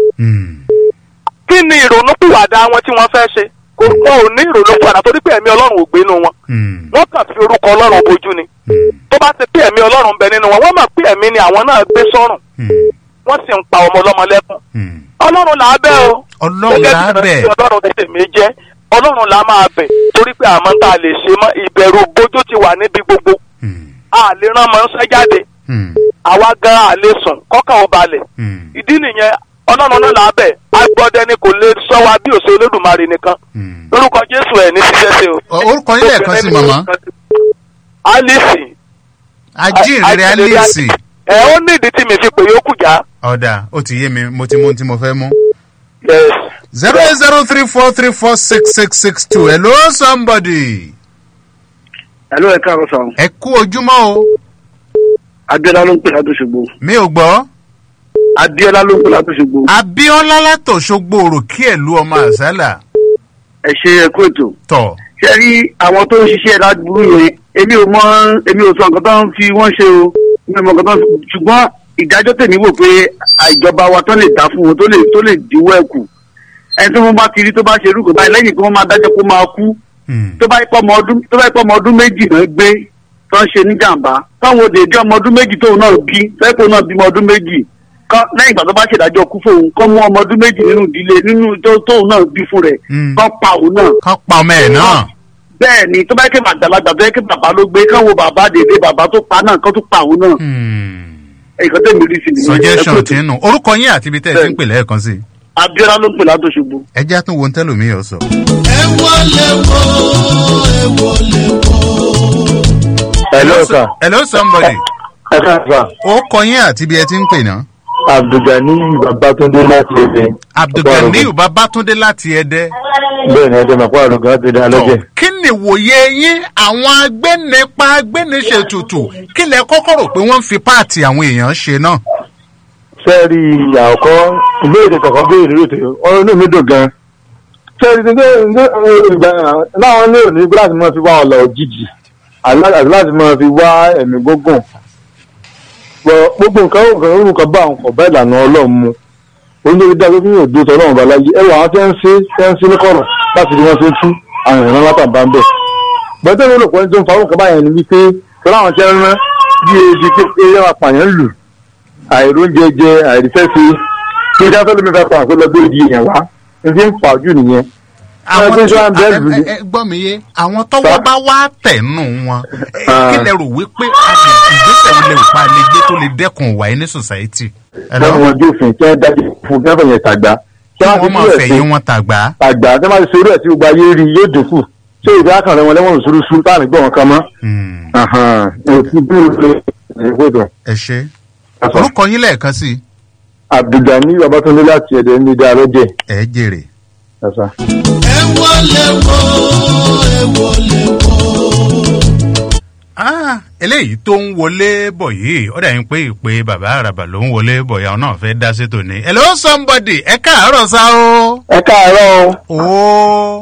kí ni ìrònú pìwàdà wọn tí wọ́n fẹ́ ṣe kò wọn ò ní ìrònú pìwàdà torí pé ẹ̀mí ọlọ́run ò gbé inú wọn. wọ́n kàn fi orúkọ ọlọ́run bojú ni. tó bá ti pé ẹ̀mí ọlọ́run bẹ nínú wọn wọ́n mọ̀ pé ẹ̀mí ni àwọn náà gbé sọ́rùn. wọ́n sì ń pa ọmọ ọlọ́mọ lẹ́kùn. ọlọ́run là á bẹ̀ o. ọlọ́run là á bẹ̀. gẹ́gẹ́ bí ọlọ́run ti tèmi jẹ́ ọlọ́run là á máa bẹ̀ torí pé àmọ́ tá a lè ṣe mọ́ ìbẹ̀rù bójú ti wà níbi gbogbo. a lè rán mọ́ ń sẹ́ jáde. àwa gan a lè sùn kọ́kàn ó balẹ̀. ìdí nìyẹn ọlọ́run náà là á bẹ̀ agbọ́dẹ ni kò lè sọ wa bí òṣèlú olódùmarè nìkan. lórúkọ jésù ẹ̀ ní ṣiṣẹ́ sí o. orúkọ yín lẹ́ẹ̀kan sí màmá. alice. ajínrere alice. ẹ ó ní ìdí tí mi fi pè yókù já. ọ̀dà ó ti yé mi mo ti mú ohun tí mo fẹ́ mú. yes. zero eight zero three four three four six six six two hello somebody. Hello, ẹ káàárọ̀ sàn. ẹ kú ojúmọ́ o. Abíọ́lá ló ń pè látò ṣogbo. mi ò gbọ́. Abíọ́lá ló ń pè látò ṣogbo. abiola látòṣogbo òròkí ẹ̀lú ọmọ àṣálà. Ẹ ṣe ẹ kú ètò. tọ̀ Ṣé rí àwọn tó ń ṣiṣẹ́ ládùúgbò yẹn? Èmi ò mọ èmi ò sọ nǹkan tó ń fi wọ́n ṣe o. Mi ò mọ nǹkan tó ń fi ṣùgbọ́n ìdájọ́ tèmi wò pé àìjọba wa tó lè dá fún wọn tó lè tó lè díwọ́ ẹ̀ kù. Ẹni tí wọ́n bá ti rí tó bá ṣe irú kò báyìí lẹ́yìn tí wọ́n máa dájọ́ kó máa kú. Tó bá pọ̀ ọmọ ọdún tó bá pọ̀ ọmọ ọdún méjì náà gbé tó ń ṣe níjàmbá. Táwọn òde ìdí ọmọ ọdún méjì tóun náà bí fẹ́ẹ́ náà bímọ ọdún méjì kọ́ lẹ́yìn ìgbà tó bá ṣèdájọ́ kú fóun kọ́ mú ọmọ ọdún méjì nínú ìdílé nínú tó tóun náà bí fún rẹ̀ kọ́ pa òun náà. kọ́ pa ọmọ ẹ̀ náà. bẹ́ẹ̀ ni tó bá yẹ kí àgbàlagbà tó yẹ kí bàbá ló gbé káwọn bàbá dèdè bàbá tó pa náà kọ́ tó pa òun náà. nǹkan tẹ̀mí rí sí nìyẹn. suggestion Ẹ kú tí ń nù orúkọ yín àti ibi tẹ́ ẹ ti ń pè lẹ́ẹ̀kan sí. Abíọ́lá ló ń pè látòṣogbo. ẹ jẹ́ àtúnwò ń tẹ́lòmí yọ̀ sọ. ẹ wọlé wo ẹ wọlé wo. hello sir. hello somebody. ẹ káàsà. ó kọ yín àti ibi ẹ ti ń pè náà. abdulgani babatunde láti ẹdẹ. abdulganiyu babatunde láti ẹdẹ. bẹ́ẹ̀ ni ẹdẹ màpá àrùngàn ti dá lọ́jẹ̀. kí ni ìwòye yín àwọn agbẹnipa agbẹniṣètùtù kí lẹ kọ́kọ́ rò pé wọ́n ń fi páàtì àwọn èèyàn ṣe náà. sẹ́ẹ̀rì àkọ́ ìbéèrè kọ̀ọ̀kan béèrè lóòótọ́ ọ̀rọ̀ inú mi dùn gan-an. sẹ́ẹ̀rì tí ìgbà láwọn ní òní láti máa fi wá ọ̀la òjijì àti láti máa fi wá ẹ̀mí gbógùn. gbogbo nǹkan nǹkan orúkọ bá àwọn kọ̀ bá ìlànà ọlọ́run mu onídìrí dáa pé fún yóò dúró tọ́lọ́run bá láyé ẹwà àwọn tẹ́ ń ṣe tẹ́ ń ṣe ní kọ̀rọ̀ láti rí wọn ṣe ń tú àwọn ìran látàbá ń bẹ̀. bọ́tẹ́ mi rò pé tó ń fa orúkọ báyẹn ni wípé tọ́lá àwọn tẹ́ ń rán bí ebi pé yẹn wà pààyàn lù àìróúnjẹ jẹ àìríṣẹ́ṣe kí ní sáfẹ́ lómi fẹ́ pa àpé lọ́gbé ìdí èèyàn wá ní fi ń fà ojú nìyẹn. àwọn Ẹ, tó ẹ, ẹ, ẹ, ẹ, gbọ́ mi yé àwọn tọ́wọ́ bá wá tẹ̀nù wọn ẹ, kí lẹ rò wípé a lè ìgbésẹ̀ wo lè rò pa lè gbé tó lè dẹ́kun ìwà yìí ní society. láwọn ọjọ́ òfin tí wọ́n dájú fún kí wọ́n fẹ̀yẹ̀ tàgbà. kí wọ́n máa fẹ̀yìn wọn tàgbà. tàgbà tí wọ́n bá ti ṣerú ẹ̀ tí gbogbo ayé rí yóò dínkù ṣé ìdí àkànrẹ́ wọn lẹ́wọ̀n ṣuruṣu táàmì gbọ́ wọn kan mọ́. òtún bí ó lè ìgbòdò. ẹ ṣe orúkọ yín lẹ́ẹ̀kan sí i. abdulgani babatunde láti ẹ̀dẹ̀ ní dáa lọ́jẹ̀. ẹ jèrè. ẹ wọlé wo ẹ wọlé wo. Ah, eléyìí tó ń wọlé bọ̀ yìí ó dà yín pé ìpè bàbá àràbà ló ń wọlé bọ̀ yà ọ́ náà fẹ́ dá sétò ní. hello somebody ẹ káàárọ̀ sá o. ẹ káàárọ̀ o. ooo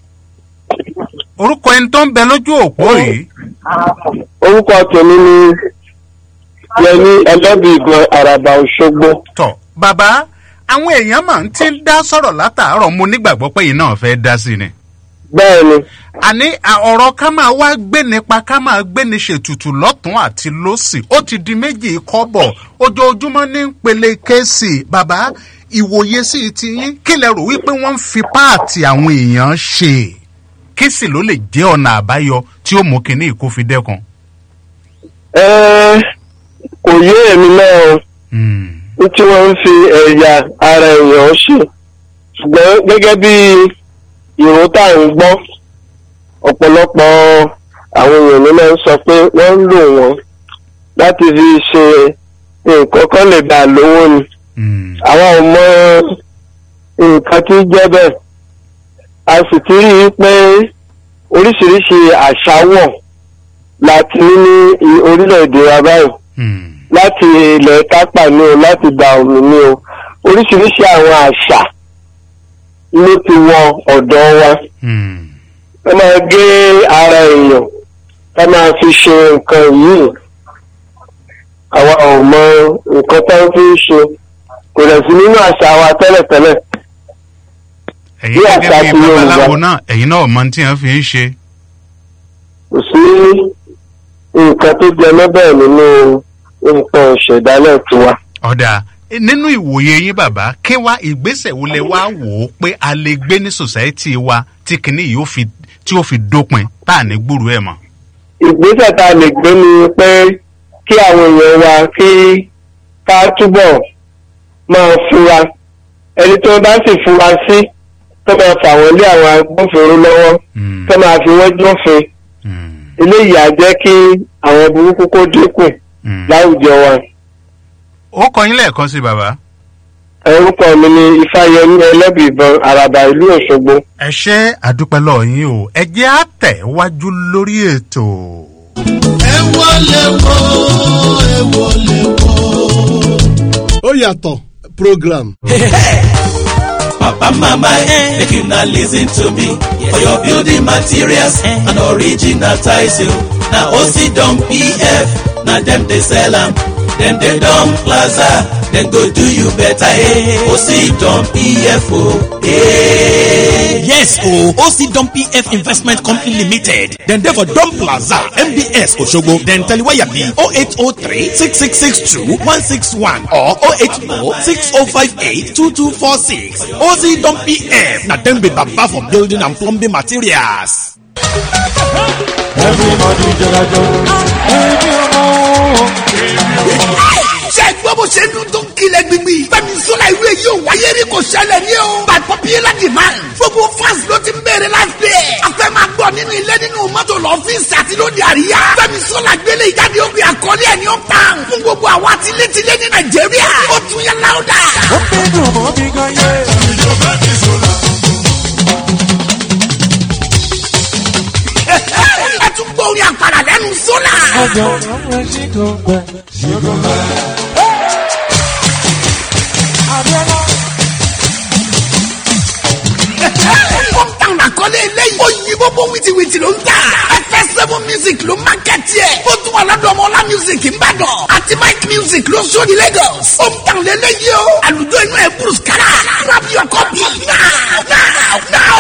orúkọ ẹni tó ń bẹ lójú òpó yìí. orúkọ tèmi ni yẹmi ẹlẹ́bìígan àràbà òṣogbo. tọ bàbá àwọn èèyàn máa ń ti ń dá sọ̀rọ̀ látàárọ̀ mo nígbàgbọ́ pé yìí náà fẹ́ dá sí ni. bẹ́ẹ̀ni. àní à, ọ̀rọ̀ ká máa wá gbé nípa ká máa gbé ní ṣètùtù lọ́tún àti lọ́sì ó ti di méjì kọ́bọ̀ ojoojúmọ́ ní pele kéésì bàbá ìwòye sí ti yín kí lẹ rò wípé wọ́n ń fi páàtì àwọn èèyàn ṣe kí sì ló lè jẹ́ ọ̀nà àbáyọ tí ó mú kinní ìkó fi dẹ́kun. ẹ kò yé èmi náà o ní tí wọ́n ń fi ẹ̀yà ara èèyàn ṣe ṣùgbọ́n gẹ́gẹ́ bí ìró tá à ń gbọ́ ọ̀pọ̀lọpọ̀ àwọn èèyàn ló máa ń sọ pé wọ́n ń lò wọ́n láti fi ṣe nǹkan kan lè bá a lówó ni àwa ò mọ nǹkan tí ń jẹ́ bẹ́ẹ̀ a sì ti rí i pé oríṣiríṣi àṣàwọ̀ láti ní ní i- orílẹ̀-èdè wa báyìí láti ilẹ̀ tápà ní o láti gba omi ní o oríṣiríṣi àwọn àṣà ló ti wọ ọ̀dọ̀ wa wọ́n máa gé ara èèyàn ká máa fi ṣe nǹkan yìí àwa ò mọ nǹkan tó ń fi ṣe kò dẹ̀ sí nínú àṣà wa tẹ́lẹ̀tẹ́lẹ̀ ẹ̀yin bí gẹ́gẹ́ àṣà bí ti Yorùbá. babaláwo náà ẹ̀yin náà mọ tí wọ́n fi ń ṣe. kò sí nǹkan tó jẹ mọ́ bẹ́ẹ̀ nínú nǹkan ìṣẹ̀dálẹ̀ tiwa. ọ̀dà nínú ìwòye yín bàbá kí wá ìgbésẹ̀ wo lẹ wá wò ó pé a lè gbé ní sòsáìtì wa tí kinní yìí ó fi tí ó fi dópin tá à ní gbúrú ẹ̀ mọ́. ìgbésẹ̀ tá a lè gbé ni pé kí àwọn èèyàn wa kí ká túbọ̀ máa fura ẹni tó bá sì fura sí tó máa fà wọ́n lé àwọn agbófinró lọ́wọ́ tó máa fi wọ́n jófin eléyìí á jẹ́ kí àwọn burúkú kó dínkù láwùjọ wa. ó kọ yín lẹ́ẹ̀kan sí bàbá. orúkọ mi ni ifáyẹmí ẹlẹ́bì ìbọn àràbà ìlú òṣogbo. ẹ ṣe àdúpẹ́ lọ́ọ̀ yín o ẹ jẹ́ àtẹ̀ wájú lórí ètò. ẹ wọlé wo ẹ wọlé wo. ó yàtọ̀ program. Papa mama eh, make una listen to me for your building materials and original tiles o. Na Osidon PF na dem dey sell am. Dem dey Don Plaza, dem go do you better eh. Osidon PF o. Eh. Yes, oh, OC Dom PF Investment Company Limited. Then there for Dom Plaza, MBS Oshogo. Then Taliwaya B 0803 6662 161 or 080 6058 2246. OC Dom PF. Now then be baba for building and plumbing materials. everybody jọlajọ. ẹbí ọmọ. ṣe gbọ́ bó ṣe dún tó ń kilẹ̀ gbígbì. fẹ́mi sọ́la ìlú èyí ò wáyé rí kò ṣẹlẹ̀ ní o. by popular demand. gbogbo fans ló ti ń bèrè láti ẹ̀. a fẹ́ máa gbọ́ nínú ilé nínú mọ́tò lọ́fíìsì àti lóde àríyá. fẹ́mi sọ́la gbélé ìjáde ó gbé àkọlé ẹ̀ ní ó tàn. fún gbogbo àwa tilétilé ní nàìjíríà. ó tún yẹ láwùdà. ó pé dùn mọ́ bí gan yé. ìjọba ti sọ̀rọ̀. ẹ tún gbọ́ orin àpàrà lẹ́nu sọ́la. ọjọ́ ọmọ ẹṣin kan gbẹ. ṣùgbọ́n bá. abiola. hometown àkọlé eléyìí. ó yí bóbó wìtìwìtì ló ń tà. fs seven music ló mákẹ́tì ẹ̀. ó tún wà lọ́dọ̀ ọmọlá music ńbàdàn. àti mike music ló sóni lagos. hometown lélẹ́yìí o. àlùjọ inú ẹ̀ bruce kara. grab your copy now now now.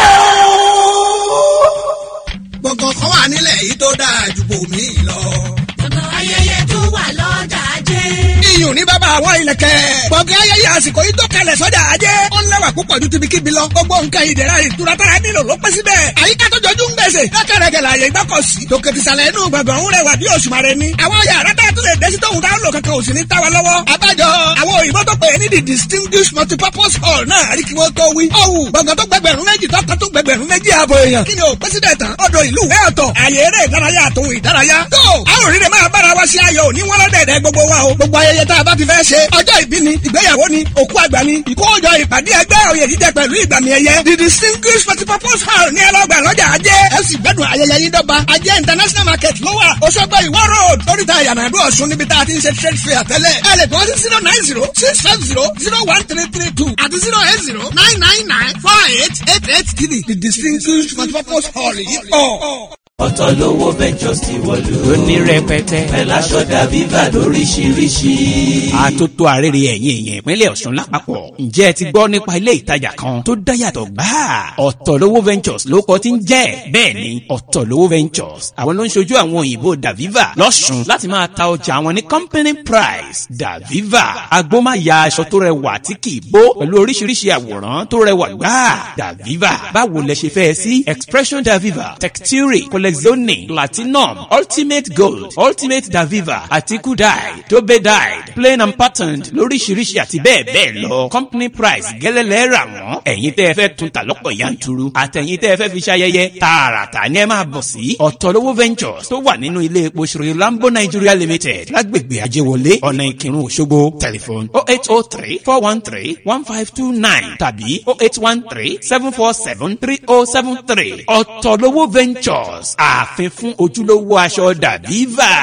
gbọ̀ngàn kan wà nílẹ̀ yìí tó dáa ju bòmí lọ. gbọ̀ngàn ayẹyẹ tó wà lọ́jà ajé. iyùn ní bàbá àwọn ìlẹ̀kẹ̀. gbọ̀ngàn ayẹyẹ àsìkò yìí tó kalẹ̀ sọ́jà ajé. ó ń lẹ́wà púpọ̀ ju tibikíbi lọ. gbogbo nǹkan ìdẹ̀ra ìtura tára nílò ló pẹ́ síbẹ̀. àyíká tó jọjú ń gbèsè. lọ́kẹ̀rẹ̀kẹ̀ làyè gbọ́kọ̀ sí. tòkè tìsàlẹ̀ inú gbọ̀ngàn ń rẹwà bí òṣùmàrè ni. àwọn yàrá tá a tún lè dé sí tóun táwọn lò kankan ò sì ní tá wa lọ́wọ́. abájọ àwọn òyìnbó tó pè é ní the distinguished multipurpose hall náà rí kí wọ́n tó wí. ọ̀hún gbọ̀ngàn tó gbẹgbẹ̀rún méjì tọ́ka tó gbẹgbẹ̀rún méjì ààbò èèyàn. kí ni o pẹ́sídẹ̀ tán ọ̀dọ̀ ìlú ìwé ọ̀tọ̀ àyè eré ìdárayá àtòun ìdárayá. tó a ò rí rẹ̀ máa bára wa ṣe ayọ̀ òní wọ́n lọ́dẹ̀ẹ̀dẹ̀ gbogbo wa o. gbogbo ayẹyẹ tá a bá ti fẹ́ ṣe ọjọ́ ìbí ni ìgbéyàwó ni òkú àgbà ni ìkójọ ìpàdé ẹgbẹ́ òye jíjẹ pẹ̀lú ìgbàmì ẹ̀yẹ. the distinguished multipurpose hall ní ẹlọ́gbà lọ́jà ajé ẹ sì gbẹ́dùn ayẹyẹ yín dọ́gba ajé international market ló wà Òṣogbo ìwọ road oríta ìyànàdú ọ̀ṣun níbi tá a ti ń ṣe trade fair tẹ́lẹ̀ ẹ lè tó sí zero nine zero six five zero zero one three three two àti zero eight zero nine nine nine four eight eight eight three the distinguished multipurpose hall yìí pọ̀. ọ̀tọ̀ lówó ventures ti wọ̀lú. ó ní rẹpẹtẹ. pẹ̀lú aṣọ dàbí bá lóríṣiríṣi. àtótó àrèrè ẹ̀yìn èèyàn ìpínlẹ̀ ọ̀ṣun lápapọ̀. ǹjẹ́ ẹ ti gbọ́ nípa ilé ìtajà kan tó dáyàtọ̀ gbáà? ọ̀tọ̀lówó ventures ló kọ́ tí ń jẹ́. bẹ́ẹ̀ ni ọ̀tọ̀lówó ventures àwọn ló ń ṣojú àwọn òyìnbó daviva lọ́ṣun láti máa ta ọjà àwọn ní company price daviva agbómáya aṣọ tó rẹwà tí kì í bó pẹ̀lú oríṣiríṣi àwòrán tó rẹwà gbáà daviva báwo lẹ ṣe fẹ́ sí expression daviva texture lexoni platinum ultimate gold ultimate daviva àti kudai dobedide plain and patterned lóríṣiríṣi àti bẹ́ẹ̀ bẹ́ẹ̀ lọ company price gẹ́lẹ́lẹ́ rà wọ́n ẹ̀yin tẹ́ ẹ fẹ́ tún ta lọ́pọ̀ yanturu àtẹ̀yin tẹ́ ẹ fẹ́ fi ṣayẹyẹ tààràtà ni ẹ máa bọ̀ sí ọ̀tọ̀lówó ventures tó wà nínú ilé epo ṣòro lambo nigeria limited lágbègbè ajéwọlé ọ̀nà ìkírun òṣogbo telephone oh eight oh three four one three one five two nine tàbí oh eight one three seven four seven three oh seven three ọ̀tọ̀lówó ventures ààfin fún ojúlówó aṣọ dàbíva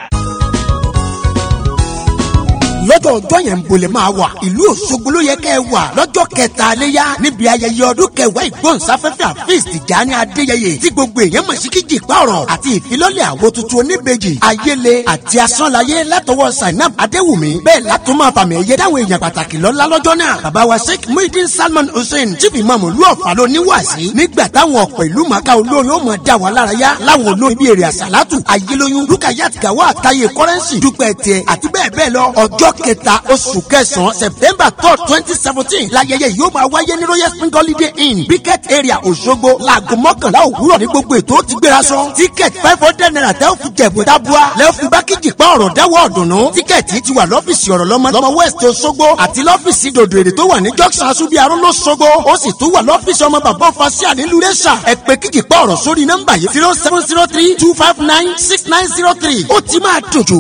lọ́jọ́ ọjọ́ yẹn ń bolè máa wà ìlú òṣogbo ló yẹ kẹ́ ẹ wà lọ́jọ́ kẹta léyà níbi ayẹyẹ ọdún kẹwàá ìgbóhùnsáfẹ́fẹ́ àfíìs tìjàní adéyẹyẹ tí gbogbo èèyàn mọ̀ sí kíjì pààrọ̀ àti ìfilọ́lẹ̀ àwo tuntun oníbejì ayéle àti asánláyé látọwọ́ sainab adéwùmí bẹ́ẹ̀ látọ́ máa fàmì ẹ̀yẹ dáwọn èèyàn pàtàkì lọ́lá lọ́jọ́ náà bàbá wa sheikh muhyiddin salman hussein chief imam olú ọ̀fà ló níwàásí nígbà táwọn ọ̀pọ̀ ìlú màkà olórin ó mọ̀ dá wa lára yá láwọn olórin bíi èrè àsálàtù ayélóyún rúkàyàt gàwá àtàyè kọ́rẹ́nsì dúpẹ́ tiẹ̀ àti bẹ́ẹ̀ bẹ́ẹ̀ lọ ọjọ́ kẹta oṣù kẹsàn-án september third twenty seventeen láyẹyẹ yóò máa wáyé ní royal spring holiday inn biket area òṣogbo láago mọ́kànlá òwúrọ̀ ní gbogbo ètò ó ti gbéra sọ ticket five hundred naira tẹ́ ò fi jẹ̀bù dábúà lẹ́ẹ̀ fi bákìjì pa ọ̀rọ̀ dáwọ́ ọ̀dùnnú tíkẹ́ẹ̀tì ti wà lọ́fíìsì ọ̀rọ̀ lọ́mọ lọ́mọ west òṣogbo àti lọ́fíìsì dòdò èrè tó wà ní junction asubiaro lọ́sọ̀gbọ̀ ó sì tún wà lọ́fíìsì ọmọ bàbá fasia nílùú rẹ́ṣà ẹ pé kíjì pa ọ̀rọ̀ sórí nọ́mbà yìí zero seven zero three two five nine six nine zero three ó ti máa dòjò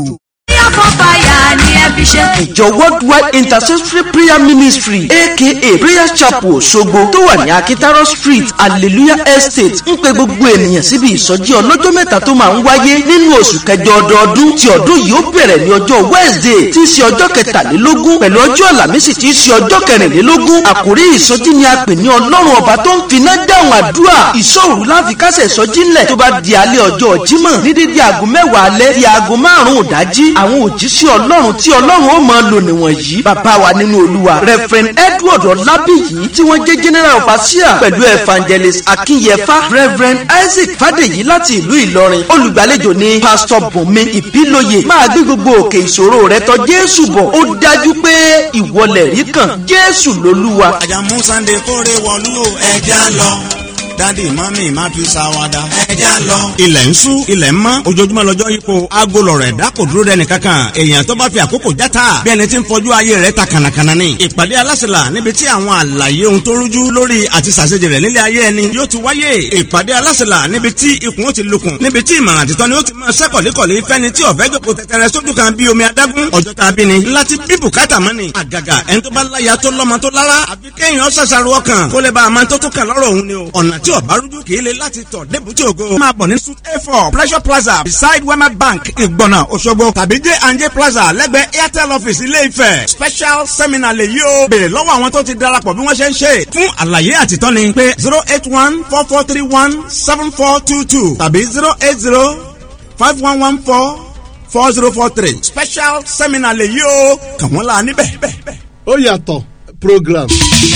ìjọ worldwide intercessory prayer ministry aka prayer chapel ṣogbo tó wà ní akitaro street hallelujah estate ń pe gbogbo ènìyàn síbi ìsọjí ọlọ́jọ́ mẹ́ta tó máa ń wáyé nínú oṣù kẹjọ ọdọọdún tí ọdún yìí ó bẹ̀rẹ̀ ní ọjọ́ wednesday tí í ṣe ọjọ́ kẹtàlélógún pẹ̀lú ọjọ́ àlàmísì tí í ṣe ọjọ́ kẹrìnlélógún àkórí ìsọjí ni a pè ní ọlọ́run ọba tó ń finá dáhùn àdúrà ìṣòro láfi kásẹ̀ ìsọjí ńlẹ̀ tó bá di alẹ́ ọjọ́ jímọ̀ ní dídí aago mẹ́wàá alẹ́ di aago márùn-ún ìdájí àwọn òjíṣẹ́ ọlọ́run tí ọlọ́run ó máa lò nìwọ̀nyí bàbá wa nínú olúwa reverend edward ọlábìyí tí wọ́n jẹ́ general overseer pẹ̀lú evangelist akínyẹfà reverend isaac fàdèyí láti ìlú ìlọrin olùgbàlejò ní pastor bùnmi ìbílòyè máa gbé gbogbo òkè ìṣòro rẹ tọ̀ jésù bọ̀ ó dájú pé ìwọlẹ̀ rí kan jésù lolúwa. àjàmú sunday kórè wọ̀lú ẹja lọ dádì mọ́mí má fi ṣàwádà. ẹja lọ. ilẹ̀ ń sú ilẹ̀ ń mọ́ ojoojúmọ́ lọ́jọ́ yípo aago lọ̀rọ̀ ẹ̀dá kò dúró dẹni kankan èèyàn tó bá fi àkókò játa bí ẹni tí ń fọjú ayé rẹ̀ ta kànàkànà ni. ìpàdé alásèlà níbi tí àwọn àlàyé ohun tó rújú lórí àti ṣàṣejì rẹ̀ nílé ayé ẹni yóò ti wáyé. ìpàdé alásèlà níbi tí ikùn ó ti lukùn níbi tí ìmọ̀ràn àtìtọ́ ni ó ti máa ṣẹ́ kọ̀lékọ̀lé fẹ́ni tí ọ̀fẹ́ jòkó tẹ̀tẹ̀rẹ̀ sójú kan bí omi adágún ọjọ́ tá a bí ni. láti bí bùkátà mọ́ ni. àgàgà ẹni tó bá láya tó lọ́mọ tó lára àfi kéèyàn ṣàṣàrò ọkàn kó lè bá a máa tó tó kàn lọ́rọ̀ òun ni o. ọ̀nà tí ọ̀bá rújú kì í le láti tọ̀ débùtì ògo. máa bọ̀ ní suit a four pleasure plaza beside wema bank ìgbọ̀nà òṣogbo tàbí j and j plaza lẹ́gbẹ̀ẹ́ airtel office ilé ifẹ̀ special seminar lè yí o. béèrè lọ́wọ́ àwọn tó ti darapọ̀ bí wọ́n ṣe ń ṣe. fún àlàyé àtìtọ́ni pé zero eight one four four three one seven four two two tàbí zero eight zero five one one four four zero four three special seminar lè yí o. kàn wọ́n la níbẹ̀. ó yàtọ̀ program.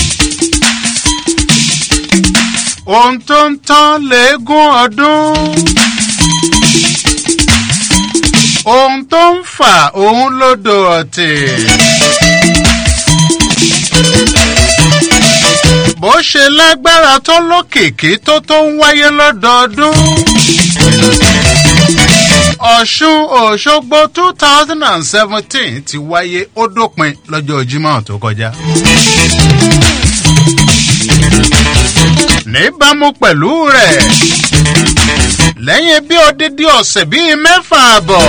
ohun tó ń tán léegun ọdún. ohun tó ń fà òun lódò ọ̀tẹ̀. bó ṣe lágbára tó lókìkí tó tó ń wáyé lọ́dọọdún. ọ̀ṣun òṣogbo two thousand and seventeen ti wáyé ó dópin lọ́jọ́ jimoh tó kọjá níbàámu pẹ̀lú rẹ̀ lẹ́yìn bí odidi ọ̀sẹ̀ bíi mẹ́fà àbọ̀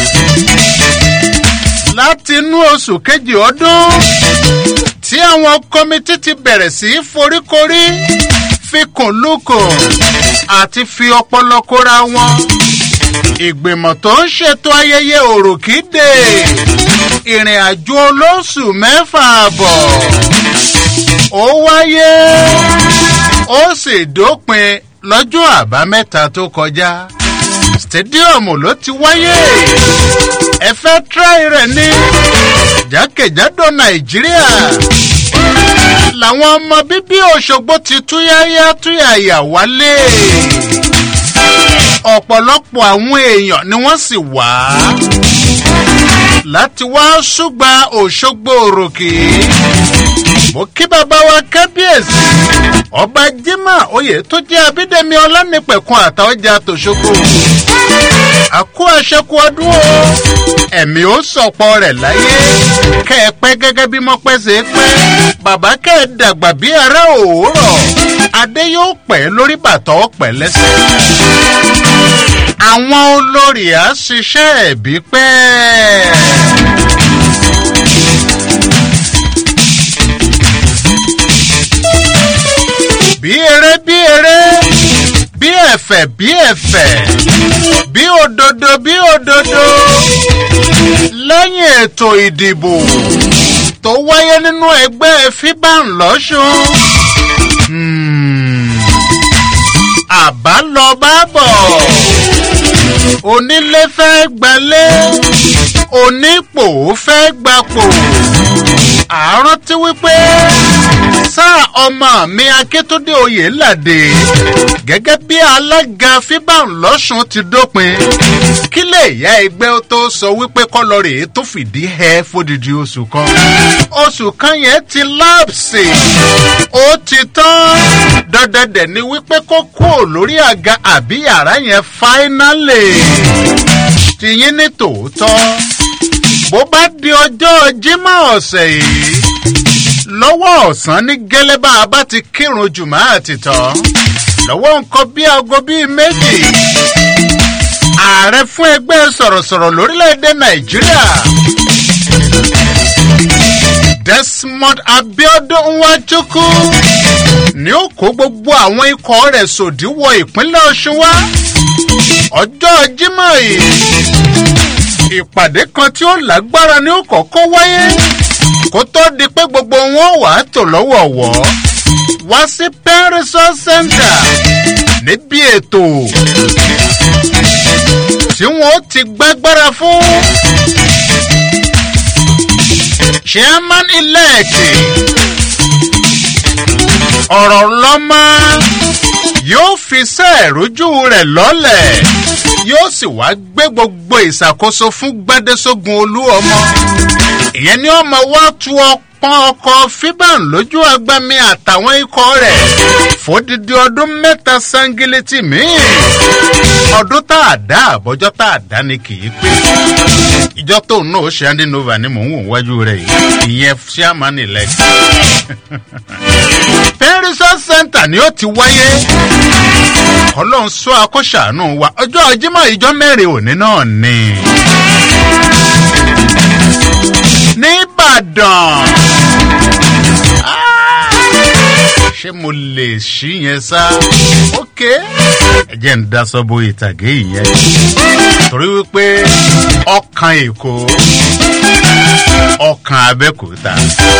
láti inú oṣù kejì ọdún tí àwọn kọ́mítì ti bẹ̀rẹ̀ sí í foríkorí fikùn lukùn àti fi ọpọlọ kóra wọn ìgbìmọ̀ tó ń ṣètò ayẹyẹ òròkìdè ìrìn àjò olóṣù mẹ́fà àbọ̀ ó wáyé ó sì dópin lọ́jọ́ àbámẹ́ta tó kọjá stadium ló ti wáyé ẹ fẹ́ tíráì rẹ̀ ní jákèjádò nàìjíríà làwọn ọmọ bíbí òṣogbo ti túyáyá túyàyà wálé ọ̀pọ̀lọpọ̀ àwọn èèyàn ni wọ́n sì wá láti wá ṣùgbà òṣogbo òròkè mo kí bàbá wa kábíyèsí ọba jimoh oyè tó jẹ́ abídẹ́mi ọlánìpẹ̀kun àtàwọ́jà tòṣogbo àkó àṣekú ọdún o ẹ̀mí ó sọ̀pọ̀ rẹ̀ láyé kẹ́ ẹ pẹ́ gẹ́gẹ́ bí mọ́pẹ́ ṣe é pẹ́ bàbá kẹ́ ẹ dàgbà bí ará òwúrọ̀ adé yóò pẹ́ lórí bàtọ́ pẹ́ lẹ́sẹ̀ àwọn olórí á ṣiṣẹ́ ẹ̀bí pẹ́. bí eré bí eré bí ẹ̀fẹ̀ bí ẹ̀fẹ̀ bí òdodo bí òdodo lẹ́yìn ètò ìdìbò tó wáyé nínú ẹgbẹ́ fiban lọ́sùn àbá lọ bá bọ̀ onílé fẹ́ gbalé onípò fẹ́ gbapò àárọ̀ tí wípé sáà ọmọ mi akíntúndé oyè làdè gẹ́gẹ́ bí alága fiban lọ́sùn ti dópin kí lè yá ẹgbẹ́ tó sọ wípé kọ́lọ́rì tó fìdí ẹ fódìdí oṣù kan oṣù kan yẹn ti láàpsì ó ti tán dandandẹ̀ ni wípé kó kúrò lórí àga àbí yàrá yẹn fáínálì tìyín ní tòótọ́ bó bá di ọjọ́ jimá ọ̀sẹ̀ yìí lọ́wọ́ ọ̀sán ní gẹ́lẹ́bà bá ti kírun jùmọ̀ àti tán lọ́wọ́ nǹkan bí aago bíi méjì ààrẹ fún ẹgbẹ́ sọ̀rọ̀sọ̀rọ̀ lórílẹ̀‐èdè nàìjíríà desmond abiodun nwachukwu ni ó kó gbogbo àwọn ikọ̀ rẹ̀ sòdí wọ ìpínlẹ̀ ọ̀ṣun wá ọjọ́ jimá yìí ìpàdé kan tí ó lágbára ni ó kọ́kọ́ wáyé kó tó di pé gbogbo wọn wà á tò lọ́wọ̀ọ̀wọ́ wá sí pẹ́rìsọ́ center níbi ètò tí wọ́n ti gbágbára fún chairman elect ọ̀rọ̀ lọ́mọ yóò fi sẹ́ẹ̀rójú rẹ̀ lọ́lẹ̀ yóò sì wá gbé gbogbo ìṣàkóso fún gbádẹ́sógun olú ọmọ ìyẹn ni ọmọ wa tu ọpọ́n ọkọ̀ fiban lójú agbami àtàwọn ikọ̀ rẹ̀ fódìdí ọdún mẹ́ta sangilẹ́tì míì ọdún tá a dá àbọ̀jọ́ tá a dá ni kì í pé ìjọ tóun náà ó ṣe andinova ni mò ń wò wájú rẹ̀ yìí ìyẹn chairman elect pẹ́rísọ́ center ni ó ti wáyé ọlọ́run sọ akọ́ṣàánú wa ọjọ́ jimá ìjọ mẹ́rin òní náà ni nìbàdàn ṣé mo lè ṣí yẹn sá ok ẹ jẹ́ ń dá sọ́bù ìtàgé yẹn torí wípé ọkàn èkó ọkàn abẹ́kúta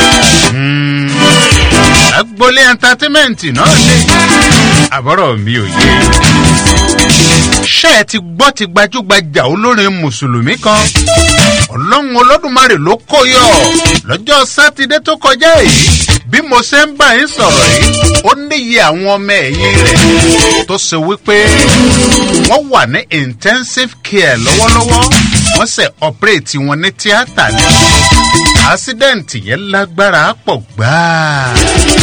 agboolé ẹntátímẹ́ǹtì náà ní àbọ̀rọ̀ mi ò yé ṣé ẹ ti gbọ́ ti gbajúgbajà olórin mùsùlùmí kan ọlọ́run olódùmarè ló kó yọ lọ́jọ́ sátidé tó kọjá yìí bí mo ṣe ń bá yín sọ̀rọ̀ yìí ó níyì àwọn ọmọ ẹ̀yìn rẹ̀ tó ṣe wípé wọ́n wà ní intensive care lọ́wọ́lọ́wọ́ wọ́n ṣe ọ̀pẹ́rẹ́tì wọn ní tíátà ní àṣídẹ́ǹtì yẹn lágbára pọ̀ gbáà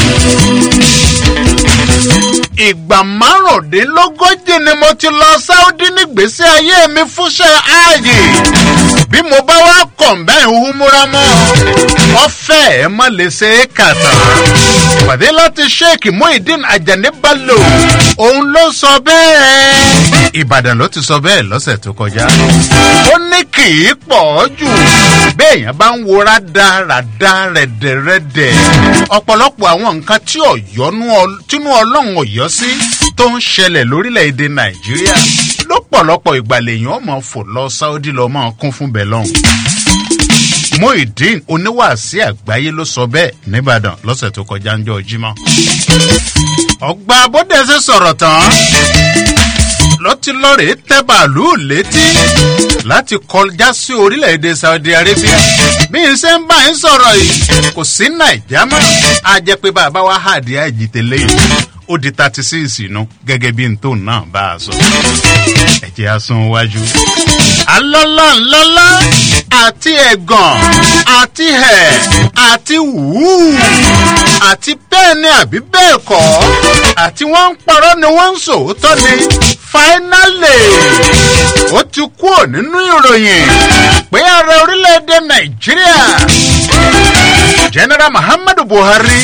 ìgbà márùndínlógójì ni mo ti lọ sáúdí nígbèsí ayé mi fúnṣẹ́ ààyè bí mo bá wá kọ̀ǹbẹ́ ìhúmúra mọ́ ọ̀fẹ́ ẹ̀ mọ́ lè ṣe é kà tán pàdé láti sheik muhyiddin ajani bello òun ló sọ bẹ́ẹ̀ ìbàdàn ló ti sọ bẹ́ẹ̀ lọ́sẹ̀ tó kọjá ó ní kì í pọ̀ jù béèyàn bá ń wo rádaràda rẹ̀dẹ̀rẹ̀dẹ̀ ọ̀pọ̀lọpọ̀ àwọn nǹkan tí ọ̀yọ́nú tínú ọlọ́run ọ̀yọ́ sí tó ń ṣẹlẹ̀ lórílẹ̀‐èdè nàìjíríà lọ́pọ̀lọpọ̀ ìgbà lèèyàn ọmọ fò lọ sáúdí lọ máa kún fún bẹ́ẹ̀ lọ́hùn. muhyiddin oníwàásí àgbáyé ló sọ bẹ́ẹ̀ nìbàdàn lọ́sẹ̀ tó kọjá ń jọ jímọ̀. ọgbà abódẹ́sẹ̀ sọ̀rọ̀ tán ló ti lọ́ọ̀rẹ́ tẹ́ bàálù létí láti kọjá sí orílẹ̀-èdè saudi arabia bí n ṣe ń bá yín sọ̀rọ̀ yìí kò sí nàìjà mọ́ a jẹ́ pé bàbá wa hàdí àjìtẹ̀lẹ́ yìí ó di thirty six inú gẹ́gẹ́ bí n tó náà bá a sọ ẹ̀jẹ̀ á sún wájú. alọ́lá ńlọ́lá àti ẹ̀gàn àti ẹ̀ àti wùú àti bẹ́ẹ̀ ni àbí bẹ́ẹ̀ kọ́ àti wọ́n ń parọ́ ni wọ́n ń sòótọ́ ni fáínálì ó ti kúrò nínú ìròyìn pé ààrẹ orílẹ̀-èdè nàìjíríà general muhammadu buhari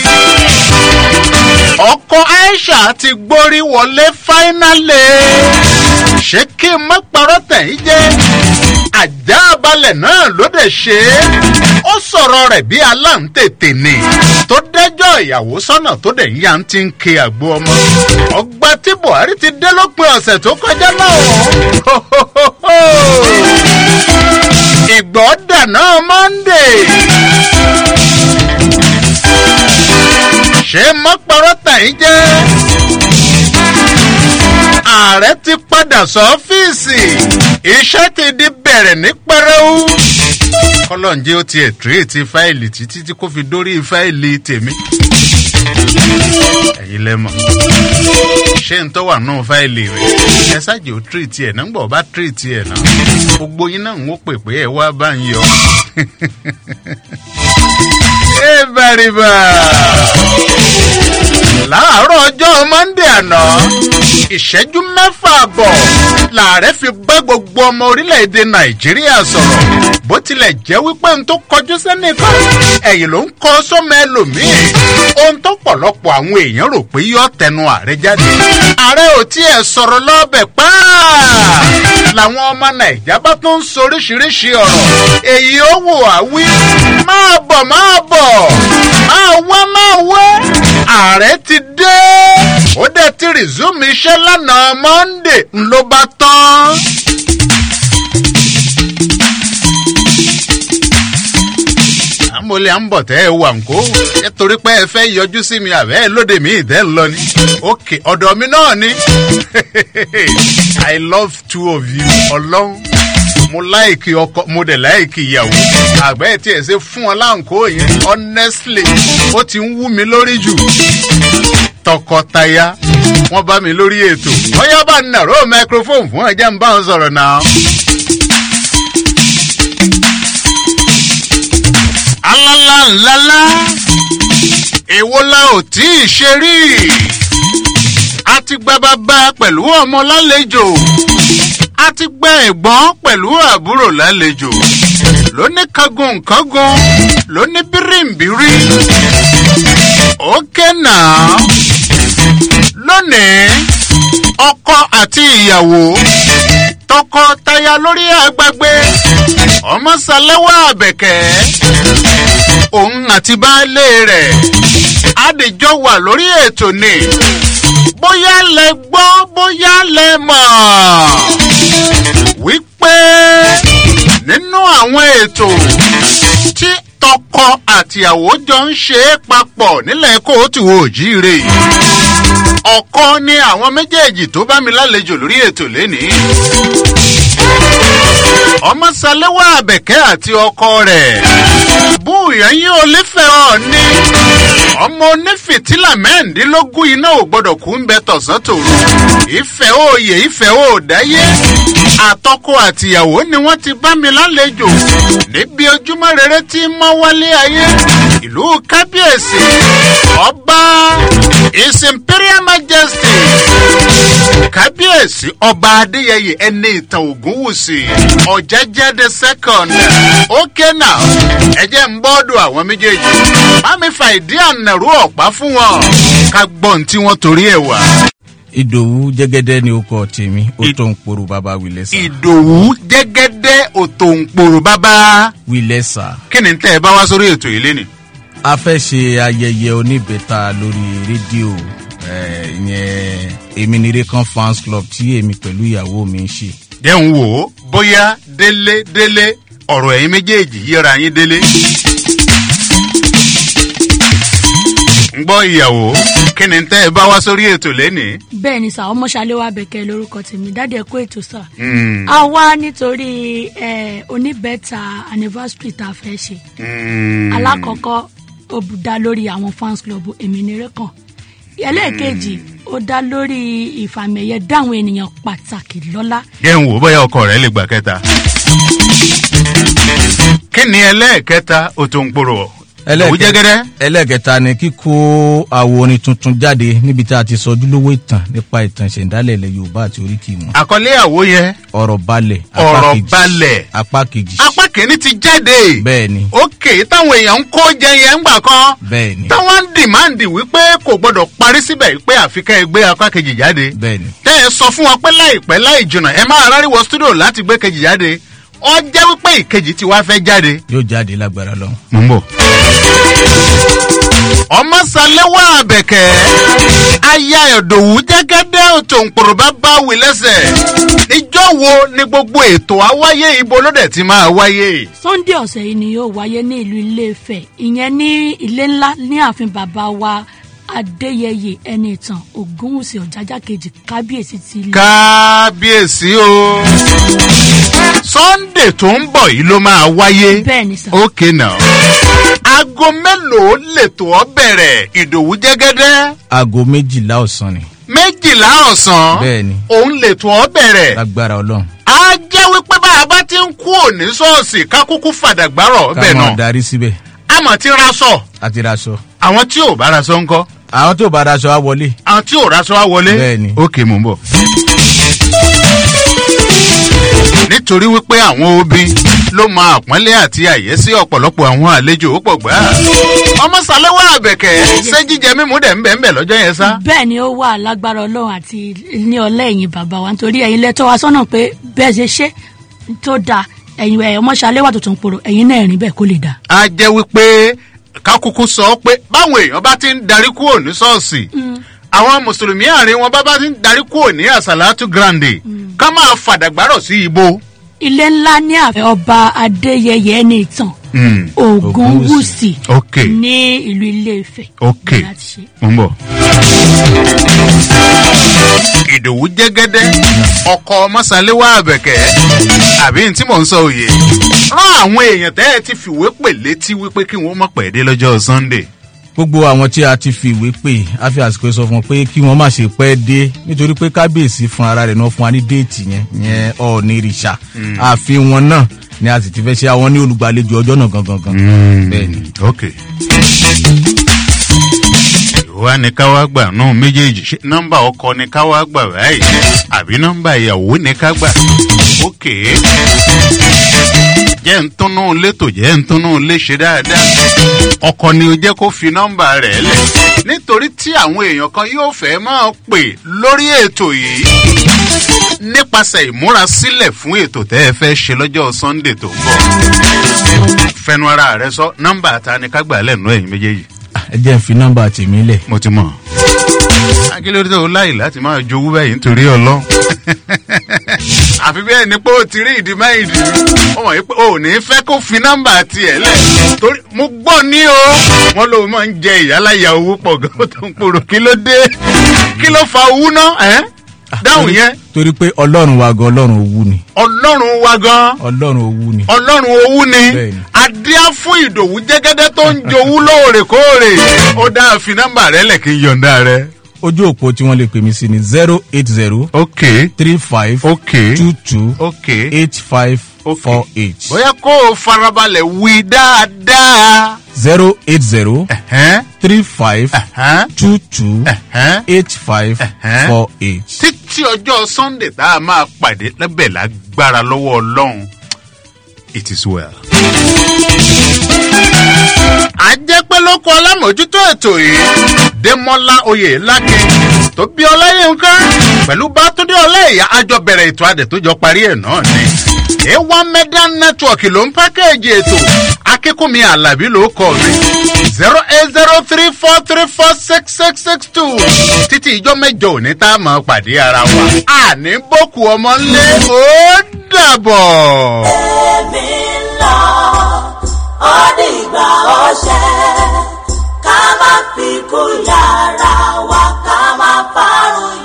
ọkọ aisha ti gbórí wọlé fáínálì ṣé kí n má parọ́ tẹ̀yìn jẹ́ àjà balẹ̀ náà ló dẹ̀ ṣe é ó sọ̀rọ̀ rẹ̀ bí aláǹtètè ni tó dẹ́jọ́ ìyàwó sọ́nà tó dẹ̀ ń yá ń ti ń ke àgbo ọmọ ọgbà tí buhari ti dé lópin ọ̀sẹ̀ tó kọjá náà ìgbọ́ dáná monday ṣé mọ́pọ̀rọ̀ tẹ̀yìn jẹ́ ààrẹ ti padà sọ́fíìsì iṣẹ́ ti di bẹ̀rẹ̀ ní pẹrẹu kọ́lọ́njẹ́ ó tiẹ̀ tírètì fáìlì títí tí kò fi dórí fáìlì tèmi ẹ̀yin lẹ́mọ̀ ṣé n tó wà nù fáìlì rẹ̀ ẹ ṣáàjì ó tírètì ẹ̀ náà ń gbọ́ bá tírètì ẹ̀ náà gbogbo yín náà ń wó pè pé ẹ wá bá ń yọ. ẹ bàrìbà láàárọ̀ ọjọ́ monde àná ìṣẹ́jú mẹ́fà àbọ̀ làárẹ̀ fi bá gbogbo ọmọ orílẹ̀-èdè nàìjíríà sọ̀rọ̀ bó tilẹ̀ jẹ́ wípé n tó kọjú sẹ́nìkan ẹ̀yìn ló ń kọ́ sọ́mọ ẹlòmíì ohun tó pọ̀lọpọ̀ àwọn èèyàn rò pé yọ tẹnu ààrẹ jáde ààrẹ ò tiẹ̀ sọ̀rọ̀ lọ́bẹ̀ pàà làwọn ọmọ nàìjà bá tún ń soríṣiríṣi ọ̀rọ̀ èyí ó wò á wí máa bọ̀ máa bọ̀ máa wá máa wá ààrẹ ti dé ó dẹ̀ ti rìzúmù iṣẹ́ lánàá monde ló bá tán. àmọ́lé à ń bọ̀ tẹ́ ẹ wà ń kó nítorí pé ẹ fẹ́ yọjú sí mi àbẹ́ ẹ lóde mi ìdẹ́ ń lọ ni òkè ọ̀dọ̀ mi náà ni i love two of you ọlọ́run mo láìkì ọkọ mo dẹ̀ láìkì ìyàwó àgbẹ̀ tí ẹ̀ ṣe fún ọ láǹkó yẹn honestly ó ti ń wú mi lórí jù tọkọtaya wọn bá mi lórí ètò bóyá bá ń nàró microphone fún ẹjẹ ń bá wọn sọ̀rọ̀ náà. alala ńlala èwo la ò tí ì ṣe rí a ti gba bàbá pẹ̀lú ọmọ lálejò a ti gba ẹ̀gbọ́n pẹ̀lú àbúrò lálejò lóní kangun kangun lóní bírìǹbírì ókè náà lónìí ọkọ àti ìyàwó tọkọtaya lórí àgbàgbé ọmọ sálẹ́wà àbẹ̀kẹ́ òun àti baálé rẹ̀ àdìjọ wà lórí ètò ni bóyá lẹ gbọ́ bóyá lẹ mọ̀ wípé nínú àwọn ètò tí tọkọ àtìyàwó jọ ń ṣe é papọ̀ nílẹ̀ kóòtù òjíire ọkọ ní àwọn méjèèjì tó bá mi lálejò lórí ètò lénìí ọmọ sálẹ́wà àbẹ̀kẹ́ àti ọkọ rẹ̀ búùyàn yín olífẹ́ ọ̀ ní ọmọ onífìtílà mẹ́rìndínlógún iná ò gbọ́dọ̀ kú ń bẹ tọ̀sán tòru ìfẹ́ òye ìfẹ́ òdáyé àtọkọ àtìyàwó ni wọ́n ti bá mi lálejò níbi ojúmọ́ rere tí mọ́ wálé ayé ìlú kábíyèsí ọba his imperial majesty kábíyèsí ọba adéyẹyẹ ẹni ìtàn ògúnwùsì ọ̀jẹ̀jẹ̀ the second okay now ẹ̀jẹ̀ ń bọ́ọ̀dù àwọn méjèèjì bámi fa ìdí ànàrú ọ̀pá fún wọn ká gbọ́n tí wọ́n torí ẹ̀ wá. ìdòwú jẹgẹdẹ ni ó kọ tèmi ó tó ń poro bàbá wìlẹsà. ìdòwú jẹgẹdẹ òtò ń poro bàbá. wìlẹsà. kí ni tẹ́ ẹ bá wá sórí ètò yìí lénìí. a fẹ́ ṣe ayẹyẹ oníbẹ̀ta lórí rédíò ìyẹn èmi nire kan fans club tí èmi pẹ̀lú ìyàwó mi ń ṣe. dẹ́hùn wò ó bóyá délé délé ọ̀rọ̀ ẹ̀yin méjèèjì yíra yín délé. ń gbọ́ ìyàwó kí ni tẹ́ ẹ bá wá sórí ètò lẹ́nìí. bẹ́ẹ̀ ni sà ọmọ ṣàléwà bẹ̀kẹ́ lórúkọ tèmi dáadé ẹ̀kọ́ ètò sà. a wá nítorí oníbẹ̀ta anniversary tá a fẹ́ ṣe. alákọ̀ọ́kọ́ ó dá lórí àwọn fans club èmi nire kan ẹlẹ́ẹ̀kejì ó dá lórí ìfàmìẹ̀yẹ dáhùn ènìyàn pàtàkì lọ́lá jẹ́ ń wò ó bóyá ọkọ rẹ̀ lè gbà kẹta. kí ni ẹlẹ́ẹ̀kẹta ó tó ń pòrò ọ̀ òwú jẹ́gẹ́dẹ́. ẹlẹ́ẹ̀kẹta ni kíkó àwo orin tuntun jáde níbi tí a ti sọ ojúlówó ìtàn nípa ìtàn ìṣẹ̀ǹdálẹ̀ ilẹ̀ yorùbá àti oríkì wọn. àkọlé àwo yẹn ọ̀rọ̀ balẹ̀ apá ọ̀rọ̀ kejì. balẹ̀ apá kejì. apá kìíní ti jáde. bẹ́ẹ̀ni ókè táwọn èèyàn ń kó jẹ yẹn ń gbà kan. bẹ́ẹ̀ni táwọn ń dìmáàndì wípé kò gbọdọ̀ parí síbẹ̀ wípé àfikẹ́ ẹ gbé apá kejì jáde. bẹ́ẹ̀ni. tẹ́ ẹ sọ fún wọn pé láìpẹ́ láì jìnnà ẹ máa ráríwọ stúdíò láti gbé kejì jáde ọ jẹ́ wípé ìkejì ti wá fẹ́ jáde. yóò jáde lágbára lọ. mo ń bọ̀. ọmọ sálẹ́wà àbẹ̀kẹ́ aya ẹ̀dọ̀wù jẹ́gẹ́dẹ́ òtòǹpòrò bá bá wí lẹ́sẹ̀ níjọ́ wo ni gbogbo ètò àwáyé ibo ló dẹ̀ ti máa wáyé. sunday ọ̀sẹ̀ yìí ni yóò wáyé ní ìlú iléfẹ̀ ìyẹn ní ilé ńlá ní ààfin bàbá wa adéyẹyẹ ẹni ìtàn ògúnwùsì ọ̀jájá kejì kábíyèsí ti ilé. kábíyèsí o sunday tó ń bọ̀ yìí ló máa wáyé. bẹ́ẹ̀ni sà. ókè náà aago mélòó lètò ọ bẹ̀rẹ̀ ìdòwú jẹ́gẹ́dẹ́ aago méjìlá ọ̀sán ni. méjìlá ọ̀sán bẹ́ẹ̀ni òun lètò ọ bẹ̀rẹ̀ lágbára ọlọ́run. á jẹ́ wípé bá a bá ti ń kú òní ṣọ́ọ̀ṣì kákúkú fàdàgbárọ̀ ká bẹ́ẹ̀ máa náà darí síbẹ̀. àmọ̀ ti raṣọ àti raṣọ. àwọn tí ò bá raṣọ ńkọ́ àwọn tó bá raṣọ á wọlé. àwọn tí ò raṣọ á wọlé bẹ́ẹ̀ni. ókè mò ń bọ̀. nítorí wípé àwọn obìn ló máa àpọ́nlé àti àyẹ́sí ọ̀pọ̀lọpọ̀ àwọn àlejò ó pọ̀ gbà. ọmọ sàlẹ́wà àbẹ̀kẹ́ ṣé jíjẹ mímú dẹ̀ ń bẹ̀ ń bẹ̀ lọ́jọ́ yẹn sá. bẹ́ẹ̀ ni ó wà lágbára ọlọ́run àti ní ọlẹ́ ẹ̀yìn bàbá wa nítorí ẹ̀yin lẹ́tọ́ wa sọ́nà pé bẹ́ẹ̀ ṣe ṣe tó dáa ẹ̀yin ẹ̀ ọmọṣalẹ́ wà tuntun poro ẹ̀yin náà rìn bẹ́ẹ̀ kó lè dáa. a jẹ́ wípé kákúkú sọ pé báwọn èèyàn bá ti ń darí kúrò ní ṣọ́ọ̀ṣì àwọn mùsùlùmí àárín wọn bá bá ti ń darí kúrò ní àsàlátù grande ká máa fàdàgbárọ̀ sí ibo. ilé ńlá ní àfẹ ọba adéyẹyẹ ẹni ìtàn ògúnwùsì ok ní ìlú iléfẹ̀. ok mo ń bọ̀. ìdòwú jẹ́gẹ́dẹ́ ọkọ̀ mọ́sálẹ́wà àbẹ̀kẹ́ àbí tí mò ń sọ òye rán àwọn èèyàn tẹ́ ẹ ti fìwé pè létí wípé kí wọ́n mọ̀ pẹ̀ dé lọ́jọ́ sunday. gbogbo àwọn tí a ti fi ìwé pè á fi àsìkò sọ fún wọn pé kí wọn má ṣe pẹ́ dé nítorí pé kábíyèsí fún ara rẹ̀ náà fún wa ní déètì yẹn yẹn ọ̀ọ́nì ìrìṣà ààfin wọn náà ni a sì ti fẹ́ ṣe àwọn ní olùgbàlejò ọjọ́ náà gangan gan. bẹ́ẹ̀ni. ok. ìwà ni ká wá gbà náà méjèèjì ṣe nọ́mbà ọkọ ni ká wá gbà báyìí àbí nọ́mbà ìyàwó ni ká gbà. ok. jẹ́ ń túnú létò jẹ́ ń túnú lé ṣe dáadáa. ọkọ ni o jẹ́ kó fi nọ́mbà rẹ̀ lẹ̀. nítorí tí àwọn èèyàn kan yóò fẹ́ máa pè lórí ètò yìí nípasẹ̀ ìmúrasílẹ̀ fún ètò tẹ́ ẹ fẹ́ ṣe lọ́jọ́ sunday tó ń bọ̀. fẹnu ara rẹ sọ nọ́mbà ta ni ká gbà lẹ́nu ẹ̀yìn méjèèjì. ẹ jẹ́ ń fi nọ́mbà tèmi lẹ̀. mo ti mọ̀. akílódé tó láì láti máa jowú bẹ́ẹ̀ nítorí ọlọ́run. àfi bẹ́ẹ̀ ni pé o ti rí ìdí máìdì ó wọ̀nyí pé o ò ní fẹ́ kó fi nọ́mbà tiẹ̀ lẹ̀ torí mo gbọ́ ní o wọ́n lóun máa ń jẹ ìyálàyà owó pọ̀ gan tó ń pòrò kí ló dé kí ló fa owó náà ẹ́ dáhùn yẹn torí pé ọlọ́run wa gan ọlọ́run owú ni. ọlọ́run wa gan ọlọ́run owú ni. ọlọ́run owú ni adíá fún ìdòwú jẹ́gẹ́dẹ́ tó ń jowú lóòrèkóòrè ó dáa fi nọ́mbà rẹ lẹ̀ kí n yọ̀ǹda rẹ. ojú òpó tí wọ́n lè pè mí sí ni zero eight zero. ok three five. ok two two. ok eight five four eight. bóyá kó o farabalẹ̀ wí dáadáa. zero eight zero. three five. two two. eight five four eight. títí ọjọ́ sunday tá a máa pàdé lábẹ́ lágbára lọ́wọ́ ọlọ́run it is well. àjẹpẹ́ ló kọ alámòjútó ètò yìí démọ́lá oyè lákè tó bí ọláyínká pẹ̀lú bátúndé ọláìyá àjọ bẹ̀rẹ̀ ètò adẹ̀ tó jọ parí ẹ̀ náà ni. a1 media network ló ń pákéèjì ètò akínkùnmi alábí ló kọ mi zero eight zero three four three four six six six two títí ìjọ mẹ́jọ òní tá a máa pàdé ara wa àní bókù ọmọ ńlẹ̀ ó dàbọ̀. èmi ń lọ ó dìgbà ọṣẹ ká má fi kú yàrá wa ká má parun